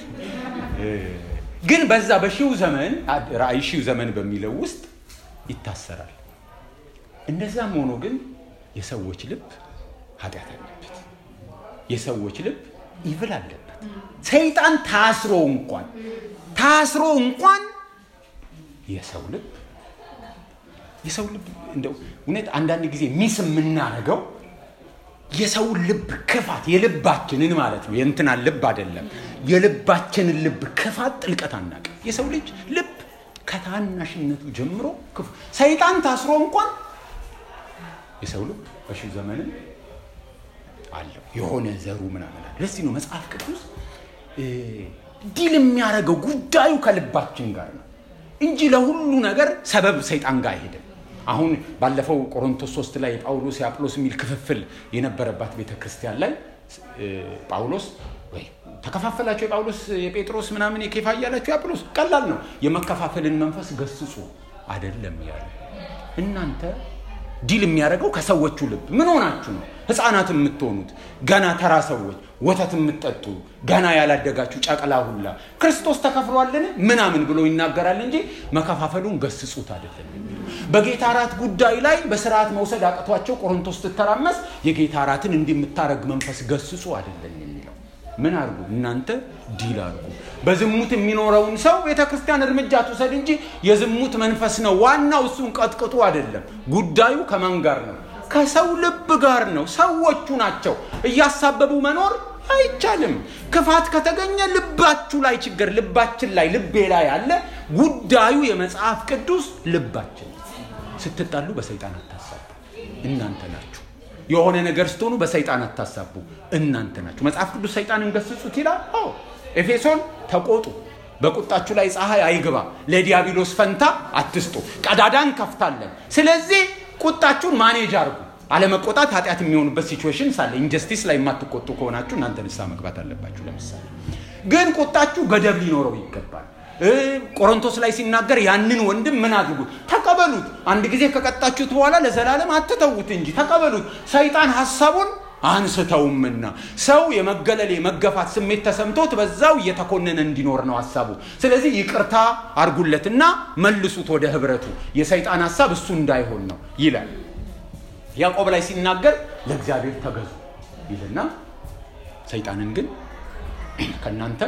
ግን በዛ በሺው ዘመን ራእይ ሺው ዘመን በሚለው ውስጥ ይታሰራል። እንደዛም ሆኖ ግን የሰዎች ልብ ኃጢአት አለበት። የሰዎች ልብ ይብል አለበት። ሰይጣን ታስሮ እንኳን ታስሮ እንኳን የሰው ልብ የሰው ልብ እንደው እውነት አንዳንድ ጊዜ ሚስ የምናደርገው የሰው ልብ ክፋት የልባችንን ማለት ነው። የእንትናን ልብ አይደለም። የልባችንን ልብ ክፋት ጥልቀት አናውቅም። የሰው ልጅ ልብ ከታናሽነቱ ጀምሮ ክፉ ሰይጣን ታስሮ እንኳን የሰው ልብ በሺው ዘመንም አለው የሆነ ዘሩ ምናምን አለ። ለዚህ ነው መጽሐፍ ቅዱስ ዲል የሚያደርገው ጉዳዩ ከልባችን ጋር ነው እንጂ ለሁሉ ነገር ሰበብ ሰይጣን ጋር አይሄድም። አሁን ባለፈው ቆሮንቶስ ሶስት ላይ የጳውሎስ የአጵሎስ የሚል ክፍፍል የነበረባት ቤተ ክርስቲያን ላይ ጳውሎስ ወይ ተከፋፈላቸው የጳውሎስ የጴጥሮስ ምናምን የኬፋ እያላቸው የአጵሎስ ቀላል ነው። የመከፋፈልን መንፈስ ገስጹ አይደለም ያለ እናንተ ዲል የሚያደርገው ከሰዎቹ ልብ ምን ሆናችሁ ነው ህፃናት የምትሆኑት ገና ተራ ሰዎች ወተት የምትጠጡ ገና ያላደጋችሁ ጨቅላ ሁላ ክርስቶስ ተከፍሏልን ምናምን ብሎ ይናገራል እንጂ መከፋፈሉን ገስጹት አይደለም የሚለው በጌታ እራት ጉዳይ ላይ በስርዓት መውሰድ አቅቷቸው ቆሮንቶስ ስትተራመስ የጌታ እራትን እንዲህ የምታረግ መንፈስ ገስጹ አይደለም የሚለው ምን አድርጉ እናንተ ዲል አድርጉ በዝሙት የሚኖረውን ሰው ቤተ ክርስቲያን እርምጃ ትውሰድ እንጂ የዝሙት መንፈስ ነው ዋናው እሱን ቀጥቅጡ አይደለም ጉዳዩ ከማን ጋር ነው ከሰው ልብ ጋር ነው ሰዎቹ ናቸው እያሳበቡ መኖር አይቻልም ክፋት ከተገኘ ልባችሁ ላይ ችግር ልባችን ላይ ልቤ ላይ አለ ጉዳዩ የመጽሐፍ ቅዱስ ልባችን ስትጣሉ በሰይጣን አታሳቡ እናንተ ናችሁ የሆነ ነገር ስትሆኑ በሰይጣን አታሳቡ እናንተ ናችሁ መጽሐፍ ቅዱስ ሰይጣንን ገስጹት ይላል አዎ ኤፌሶን ተቆጡ በቁጣችሁ ላይ ፀሐይ አይግባ ለዲያብሎስ ፈንታ አትስጡ ቀዳዳን ከፍታለን ስለዚህ ቁጣችሁን ማኔጅ አርጉ አለመቆጣት ኃጢአት የሚሆኑበት ሲቹዌሽን ሳለ ኢንጀስቲስ ላይ የማትቆጡ ከሆናችሁ እናንተ ንስሐ መግባት አለባችሁ ለምሳሌ ግን ቁጣችሁ ገደብ ሊኖረው ይገባል ቆሮንቶስ ላይ ሲናገር ያንን ወንድም ምን አድርጉት ተቀበሉት አንድ ጊዜ ከቀጣችሁት በኋላ ለዘላለም አትተዉት እንጂ ተቀበሉት ሰይጣን ሀሳቡን አንስተውምና ሰው የመገለል የመገፋት ስሜት ተሰምቶት በዛው እየተኮነነ እንዲኖር ነው ሀሳቡ ስለዚህ ይቅርታ አርጉለትና መልሱት ወደ ህብረቱ የሰይጣን ሀሳብ እሱ እንዳይሆን ነው ይላል ያዕቆብ ላይ ሲናገር ለእግዚአብሔር ተገዙ ይልና ሰይጣንን ግን ከእናንተም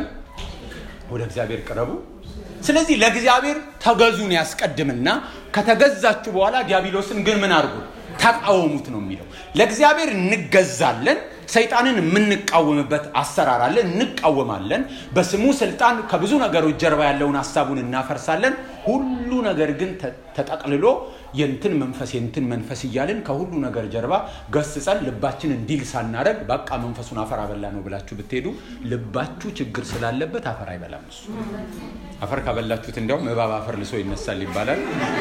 ወደ እግዚአብሔር ቅረቡ ስለዚህ ለእግዚአብሔር ተገዙን ያስቀድምና ከተገዛችሁ በኋላ ዲያብሎስን ግን ምን አድርጉ ተቃወሙት ነው የሚለው ለእግዚአብሔር እንገዛለን ሰይጣንን የምንቃወምበት አሰራር አለ እንቃወማለን በስሙ ስልጣን ከብዙ ነገሮች ጀርባ ያለውን ሀሳቡን እናፈርሳለን ሁሉ ነገር ግን ተጠቅልሎ የንትን መንፈስ የንትን መንፈስ እያልን ከሁሉ ነገር ጀርባ ገስጸን ልባችን እንዲል ሳናረግ በቃ መንፈሱን አፈር አበላ ነው ብላችሁ ብትሄዱ ልባችሁ ችግር ስላለበት አፈር አይበላም እሱ አፈር ካበላችሁት እንዲያውም እባብ አፈር ልሶ ይነሳል ይባላል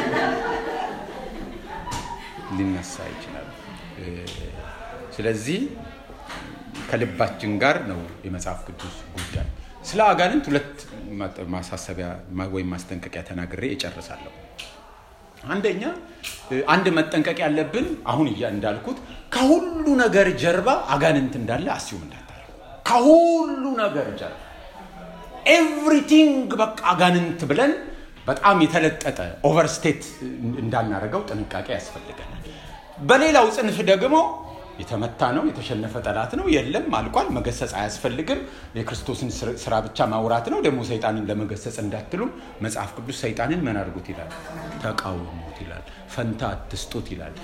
ሊነሳ ይችላል ስለዚህ ከልባችን ጋር ነው የመጽሐፍ ቅዱስ ጉዳይ ስለ አጋንንት ሁለት ማሳሰቢያ ወይም ማስጠንቀቂያ ተናግሬ እጨርሳለሁ አንደኛ አንድ መጠንቀቅ ያለብን አሁን እያ እንዳልኩት ከሁሉ ነገር ጀርባ አጋንንት እንዳለ አስዩም እንዳታደርጉ ከሁሉ ነገር ጀርባ ኤቭሪቲንግ በቃ አጋንንት ብለን በጣም የተለጠጠ ኦቨርስቴት እንዳናደርገው ጥንቃቄ ያስፈልገናል በሌላው ጽንፍ ደግሞ የተመታ ነው የተሸነፈ ጠላት ነው የለም አልቋል መገሰጽ አያስፈልግም የክርስቶስን ስራ ብቻ ማውራት ነው ደግሞ ሰይጣንን ለመገሰጽ እንዳትሉ መጽሐፍ ቅዱስ ሰይጣንን ምን አድርጉት ይላል ተቃውሙት ይላል ፈንታ አትስጡት ይላል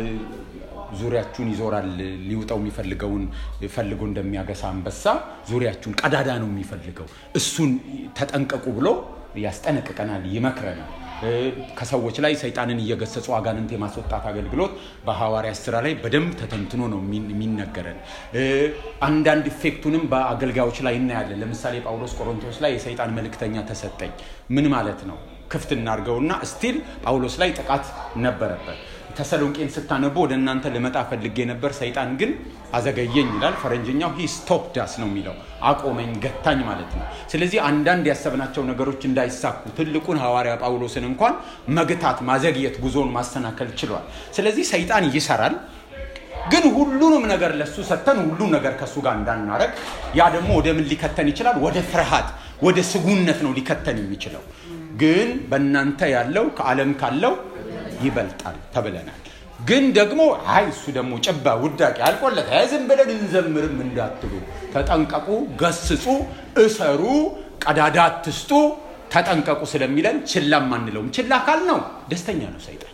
ዙሪያችሁን ይዞራል ሊውጠው የሚፈልገውን ፈልጎ እንደሚያገሳ አንበሳ ዙሪያችሁን ቀዳዳ ነው የሚፈልገው እሱን ተጠንቀቁ ብሎ ያስጠነቅቀናል ይመክረናል ከሰዎች ላይ ሰይጣንን እየገሰጹ አጋንንት የማስወጣት አገልግሎት በሐዋርያት ስራ ላይ በደንብ ተተንትኖ ነው የሚነገረን አንዳንድ ኢፌክቱንም በአገልጋዮች ላይ እናያለን ለምሳሌ ጳውሎስ ቆሮንቶስ ላይ የሰይጣን መልእክተኛ ተሰጠኝ ምን ማለት ነው ክፍት እናርገውና ስቲል ጳውሎስ ላይ ጥቃት ነበረበት ተሰሎንቄን ስታነቡ ወደ እናንተ ልመጣ ፈልጌ ነበር ሰይጣን ግን አዘገየኝ ይላል ፈረንጅኛው ሂ ስቶፕዳስ ነው የሚለው አቆመኝ ገታኝ ማለት ነው ስለዚህ አንዳንድ ያሰብናቸው ነገሮች እንዳይሳኩ ትልቁን ሐዋርያ ጳውሎስን እንኳን መግታት ማዘግየት ጉዞውን ማሰናከል ችሏል ስለዚህ ሰይጣን ይሰራል ግን ሁሉንም ነገር ለሱ ሰተን ሁሉም ነገር ከሱ ጋር እንዳናረግ ያ ደግሞ ወደ ምን ሊከተን ይችላል ወደ ፍርሃት ወደ ስጉነት ነው ሊከተን የሚችለው ግን በእናንተ ያለው ከዓለም ካለው ይበልጣል ተብለናል ግን ደግሞ አይ እሱ ደግሞ ጭባ ውዳቂ አልቆለት ዝም ብለን እንዘምርም እንዳትሉ ተጠንቀቁ ገስጹ እሰሩ ቀዳዳ አትስጡ ተጠንቀቁ ስለሚለን ችላም አንለውም ችላ ካል ነው ደስተኛ ነው ሰይጣን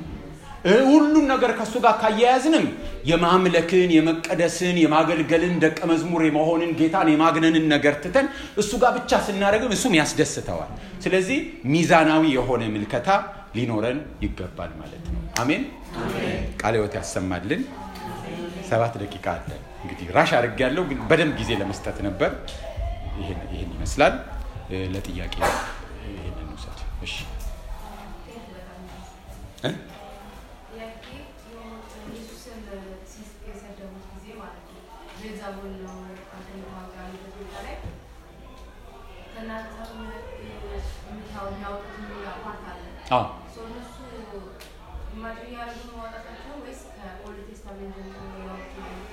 ሁሉን ነገር ከእሱ ጋር ካያያዝንም የማምለክን የመቀደስን የማገልገልን ደቀ መዝሙር የመሆንን ጌታን የማግነንን ነገር ትተን እሱ ጋር ብቻ ስናደርግም እሱም ያስደስተዋል ስለዚህ ሚዛናዊ የሆነ ምልከታ ሊኖረን ይገባል ማለት ነው አሜን ቃለ ህይወት ያሰማልን ሰባት ደቂቃ አለ እንግዲህ ራሽ አድርግ ያለው ግን በደንብ ጊዜ ለመስጠት ነበር ይህን ይመስላል ለጥያቄ ይህንን ውሰድ እሺ የሰደቡት ጊዜ ማለት ነው። ከእናንተ የሚያወጡት ፓርት አለ። አዎ ሶ እነሱ ኢማጅን እያደረጉ ነው ማውጣታቸው ወይስ ከኦልድ ቴስታሜንት ያወጡ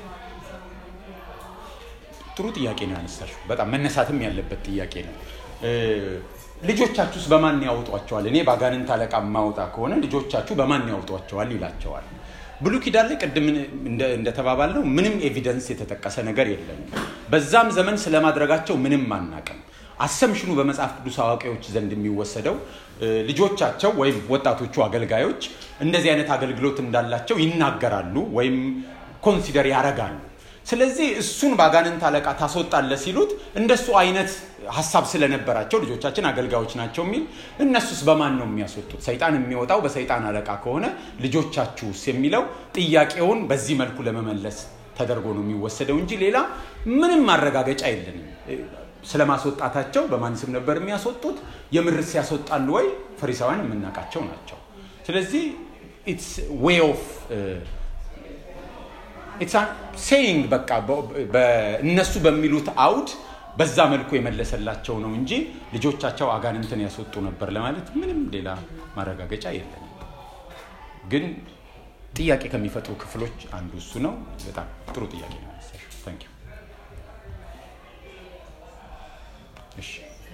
ጥሩ ጥያቄ ነው ያነሳሽው። በጣም መነሳትም ያለበት ጥያቄ ነው። እ፣ ልጆቻችሁስ በማን ያወጧቸዋል? እኔ በአጋንንት አለቃ የማወጣ ከሆነ ልጆቻችሁ በማን ያወጧቸዋል ይላቸዋል። ብሉይ ኪዳን ላይ ቅድም እንደ- እንደተባባልነው ምንም ኤቪደንስ የተጠቀሰ ነገር የለም። በዛም ዘመን ስለማድረጋቸው ምንም አናቅም። አሰምሽኑ በመጽሐፍ ቅዱስ አዋቂዎች ዘንድ የሚወሰደው እ፣ ልጆቻቸው ወይም ወጣቶቹ አገልጋዮች እንደዚህ አይነት አገልግሎት እንዳላቸው ይናገራሉ ወይም ኮንሲደር ያደርጋሉ። ስለዚህ እሱን በአጋንንት አለቃ ታስወጣለ ሲሉት እንደሱ አይነት ሀሳብ ስለነበራቸው ልጆቻችን አገልጋዮች ናቸው የሚል እነሱስ በማን ነው የሚያስወጡት? ሰይጣን የሚወጣው በሰይጣን አለቃ ከሆነ ልጆቻችሁስ የሚለው ጥያቄውን በዚህ መልኩ ለመመለስ ተደርጎ ነው የሚወሰደው እንጂ ሌላ ምንም ማረጋገጫ የለንም። ስለማስወጣታቸው በማን ስም ነበር የሚያስወጡት? የምርስ ያስወጣሉ ወይ? ፈሪሳውያን የምናውቃቸው ናቸው። ስለዚህ ኢትስ ዌይ ኦፍ ሴይንግ በቃ እነሱ በሚሉት አውድ በዛ መልኩ የመለሰላቸው ነው እንጂ ልጆቻቸው አጋንንትን ያስወጡ ነበር ለማለት ምንም ሌላ ማረጋገጫ የለንም። ግን ጥያቄ ከሚፈጥሩ ክፍሎች አንዱ እሱ ነው። በጣም ጥሩ ጥያቄ ነው ያነሳሽው። ታንክ ዩ። እሺ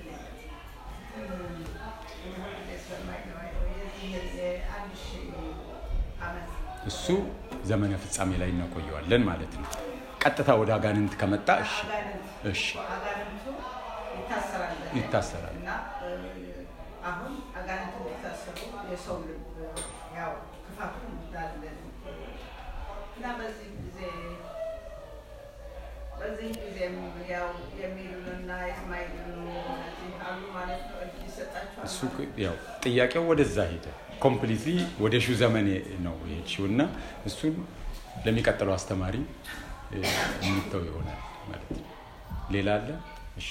እሱ ዘመነ ፍጻሜ ላይ እናቆየዋለን ማለት ነው። ቀጥታ ወደ አጋንንት ከመጣ እሺ እሺ አጋንንቱ ይታሰራል ይታሰራል። እና አሁን አጋንንቱ እንዲታሰሩ የሰው ልብ ያው ክፋቱ እንዳለ እና በዚህ ጊዜ በዚህ ጊዜም ያው የሚሉንና የማይሉን እነዚህ አሉ ማለት ነው። እጅ ይሰጣቸዋል እሱ ማለት ያው ጥያቄው ወደዛ ሄደ። ኮምፕሊትሊ ወደ ሺው ዘመን ነው የሄድሽው እና እሱን ለሚቀጥለው አስተማሪ እ፣ የሚተው ይሆናል ማለት ነው። ሌላ አለ? እሺ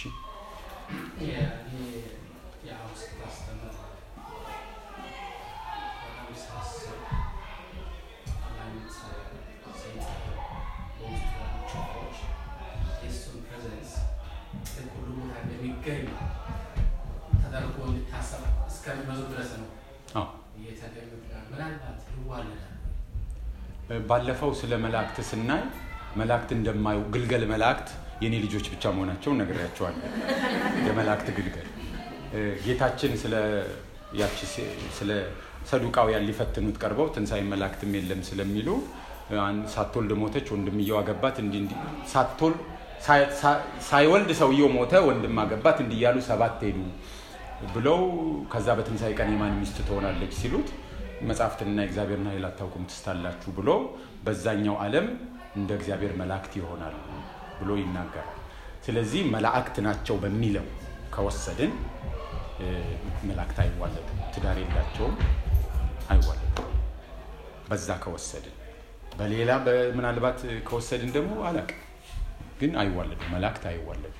ተደርጎ እንዲታሰብ እስከሚመዙ ድረስ ነው አዎ እየተገኙት ምናልባት ይዋለዳል ባለፈው ስለ መላእክት ስናይ መላእክት እንደማዩ ግልገል መላእክት የኔ ልጆች ብቻ መሆናቸውን ነግሬያቸዋለሁ። የመላእክት ግልገል እ፣ ጌታችን ስለ ያቺ ሴ- ስለ ሰዱቃውያን ሊፈትኑት ቀርበው ትንሣኤ መላእክትም የለም ስለሚሉ እ፣ አን- ሳትወልድ ሞተች፣ ወንድምየው አገባት፣ እንዲህ እንዲህ ሳትወልድ ሳይ- ሳ- ሳይወልድ ሰውየው ሞተ፣ ወንድም አገባት፣ እንዲህ እያሉ ሰባት ሄዱ ብለው ከዛ በትንሣኤ ቀን የማን ሚስት ትሆናለች ሲሉት መጽሐፍትንና የእግዚአብሔርን ኃይል አታውቁም ትስታላችሁ ብሎ በዛኛው ዓለም እንደ እግዚአብሔር መላእክት ይሆናሉ ብሎ ይናገራል። ስለዚህ መላእክት ናቸው በሚለው ከወሰድን እ፣ መላእክት አይዋለድም፣ ትዳር የላቸውም፣ አይዋለድም። በዛ ከወሰድን በሌላ በ- ምናልባት ከወሰድን ደግሞ አላውቅም፣ ግን አይዋለድም፣ መላእክት አይዋለድም።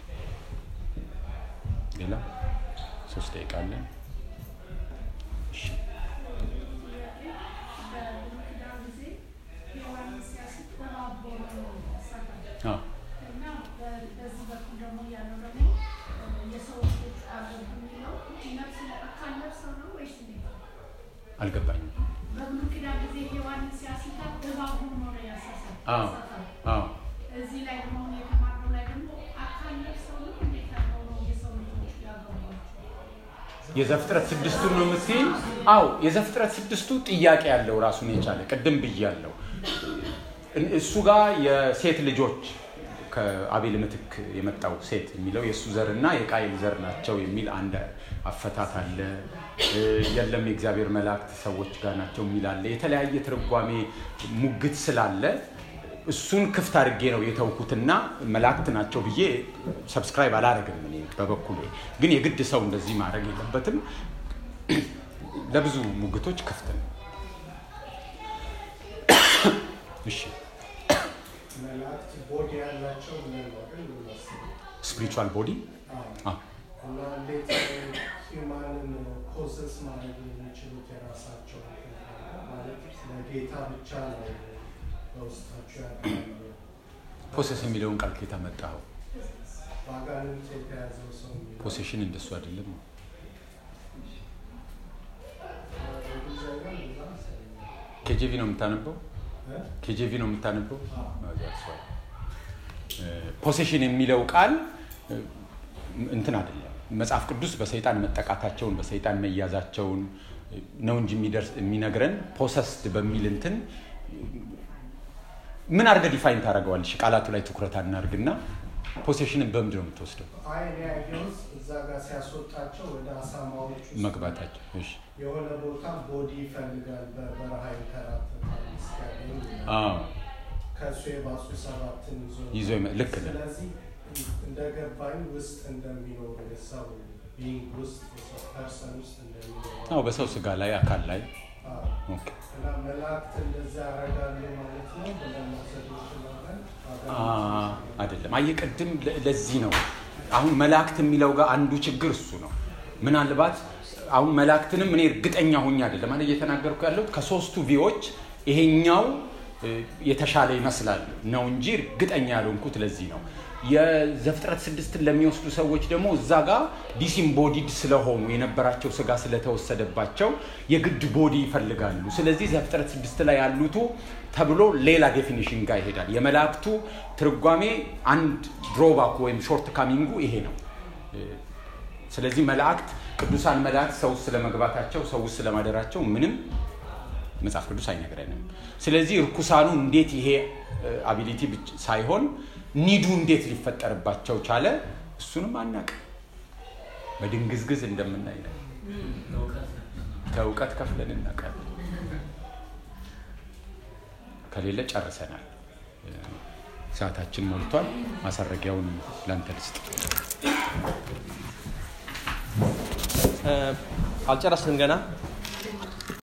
ሌላ ሶስት ደቂቃ አለን። እሺ አዎ አልገባኝም። አዎ አዎ እዚህ ላይ ደግሞ አሁን የተማርነው ላይ ደግሞ አካል ለብሰው ነው እንዴት አድርገው ነው የሰው ልጆች ያገቧቸው? የዘፍጥረት ስድስቱን ነው የምትይኝ? አዎ የዘፍጥረት ስድስቱ ጥያቄ ያለው ራሱን የቻለ ቅድም ብያለው። እሱ ጋር የሴት ልጆች ከአቤል ምትክ የመጣው ሴት የሚለው የእሱ ዘር እና የቃይል ዘር ናቸው የሚል አንድ አፈታት አለ። እ፣ የለም የእግዚአብሔር መላእክት ሰዎች ጋር ናቸው የሚል አለ። የተለያየ ትርጓሜ ሙግት ስላለ እሱን ክፍት አድርጌ ነው የተውኩትና መላእክት ናቸው ብዬ ሰብስክራይብ አላረግም። እኔ በበኩሌ ግን የግድ ሰው እንደዚህ ማድረግ የለበትም። ለብዙ ሙግቶች ክፍት ነው። እሺ መላእክት ቦዲ ያላቸው ብለን ነው ግን የምናስበው። ስፒሪቹዋል ቦዲ አዎ። እና እንዴት ሂውማንን ፖሰስ ማድረግ የሚችሉት የራሳቸው ማለት ለጌታ ብቻ ነው በውስጣቸው ያለው ፖሰስ የሚለውን ቃል ከየት አመጣኸው? በአጋንንት የተያዘው ሰው የሚለው ፖሴሽን እንደሱ አይደለም። በእንግሊዝኛ እንደዛ መሰለኝ። ኬጄቪ ነው የምታነበው? እ? ኬጄቪ ነው የምታነበው? አዎ። ፖሴሽን የሚለው ቃል እ፣ እንትን አይደለም። መጽሐፍ ቅዱስ በሰይጣን መጠቃታቸውን በሰይጣን መያዛቸውን እ፣ ነው እንጂ የሚደርስ የሚነግረን ፖሰስድ በሚል እንትን ምን አድርገህ ዲፋይን ታደርገዋለሽ? ቃላቱ ላይ ትኩረት አናርግና ፖሴሽንን በምንድን ነው የምትወስደው? አይ እኔ ያየሁት እዛ ጋር ሲያስወጣቸው ወደ አሳማዎቹ ውስጥ መግባታቸው እሺ። የሆነ ቦታ ቦዲ ይፈልጋል በበረሃ ይንከራተታል እስኪያገኝ ይላል። አዎ ከእሱ የባሱ ሰባትን ይዞ ይዞ ይመ- ልክ ነህ። ስለዚህ እንደገባኝ ውስጥ እንደሚኖሩ የሰው ቢንግ ውስጥ የሰው ፐርሰን ውስጥ እንደሚኖሩ አዎ በሰው ስጋ ላይ አካል ላይ አዎ። ኦኬ። እና መላእክት እንደዛ ያደርጋሉ ማለት ነው ብለን መውሰድ እንችላለን። አ- አይደለም። አየህ ቅድም ለ- ለዚህ ነው አሁን መላእክት የሚለው ጋር አንዱ ችግር እሱ ነው። ምናልባት አሁን መላእክትንም እኔ እርግጠኛ ሆኜ አይደለም ማለት እየተናገርኩ ያለሁት ከሶስቱ ቪዎች ይሄኛው እ፣ የተሻለ ይመስላል ነው እንጂ እርግጠኛ ያልሆንኩት ለዚህ ነው። የዘፍጥረት ስድስትን ለሚወስዱ ሰዎች ደግሞ እዛ ጋር ዲሲምቦዲድ ስለሆኑ የነበራቸው ስጋ ስለተወሰደባቸው የግድ ቦዲ ይፈልጋሉ። ስለዚህ ዘፍጥረት ስድስት ላይ ያሉቱ ተብሎ ሌላ ዴፊኒሽን ጋር ይሄዳል። የመላእክቱ ትርጓሜ አንድ ድሮባክ ወይም ሾርት ካሚንጉ ይሄ ነው። ስለዚህ መላእክት ቅዱሳን መላእክት ሰው ውስጥ ስለመግባታቸው ሰው ውስጥ ስለማደራቸው ምንም መጽሐፍ ቅዱስ አይነግረንም። ስለዚህ እርኩሳኑ እንዴት ይሄ አቢሊቲ ሳይሆን ኒዱ እንዴት ሊፈጠርባቸው ቻለ እሱንም አናውቅም። በድንግዝግዝ እንደምናይ ነው። ከእውቀት ከፍለን እናውቃለን። ከሌለ ጨርሰናል። ሰዓታችን ሞልቷል። ማሰረጊያውን ላንተ ልስጥ። አልጨረስንም ገና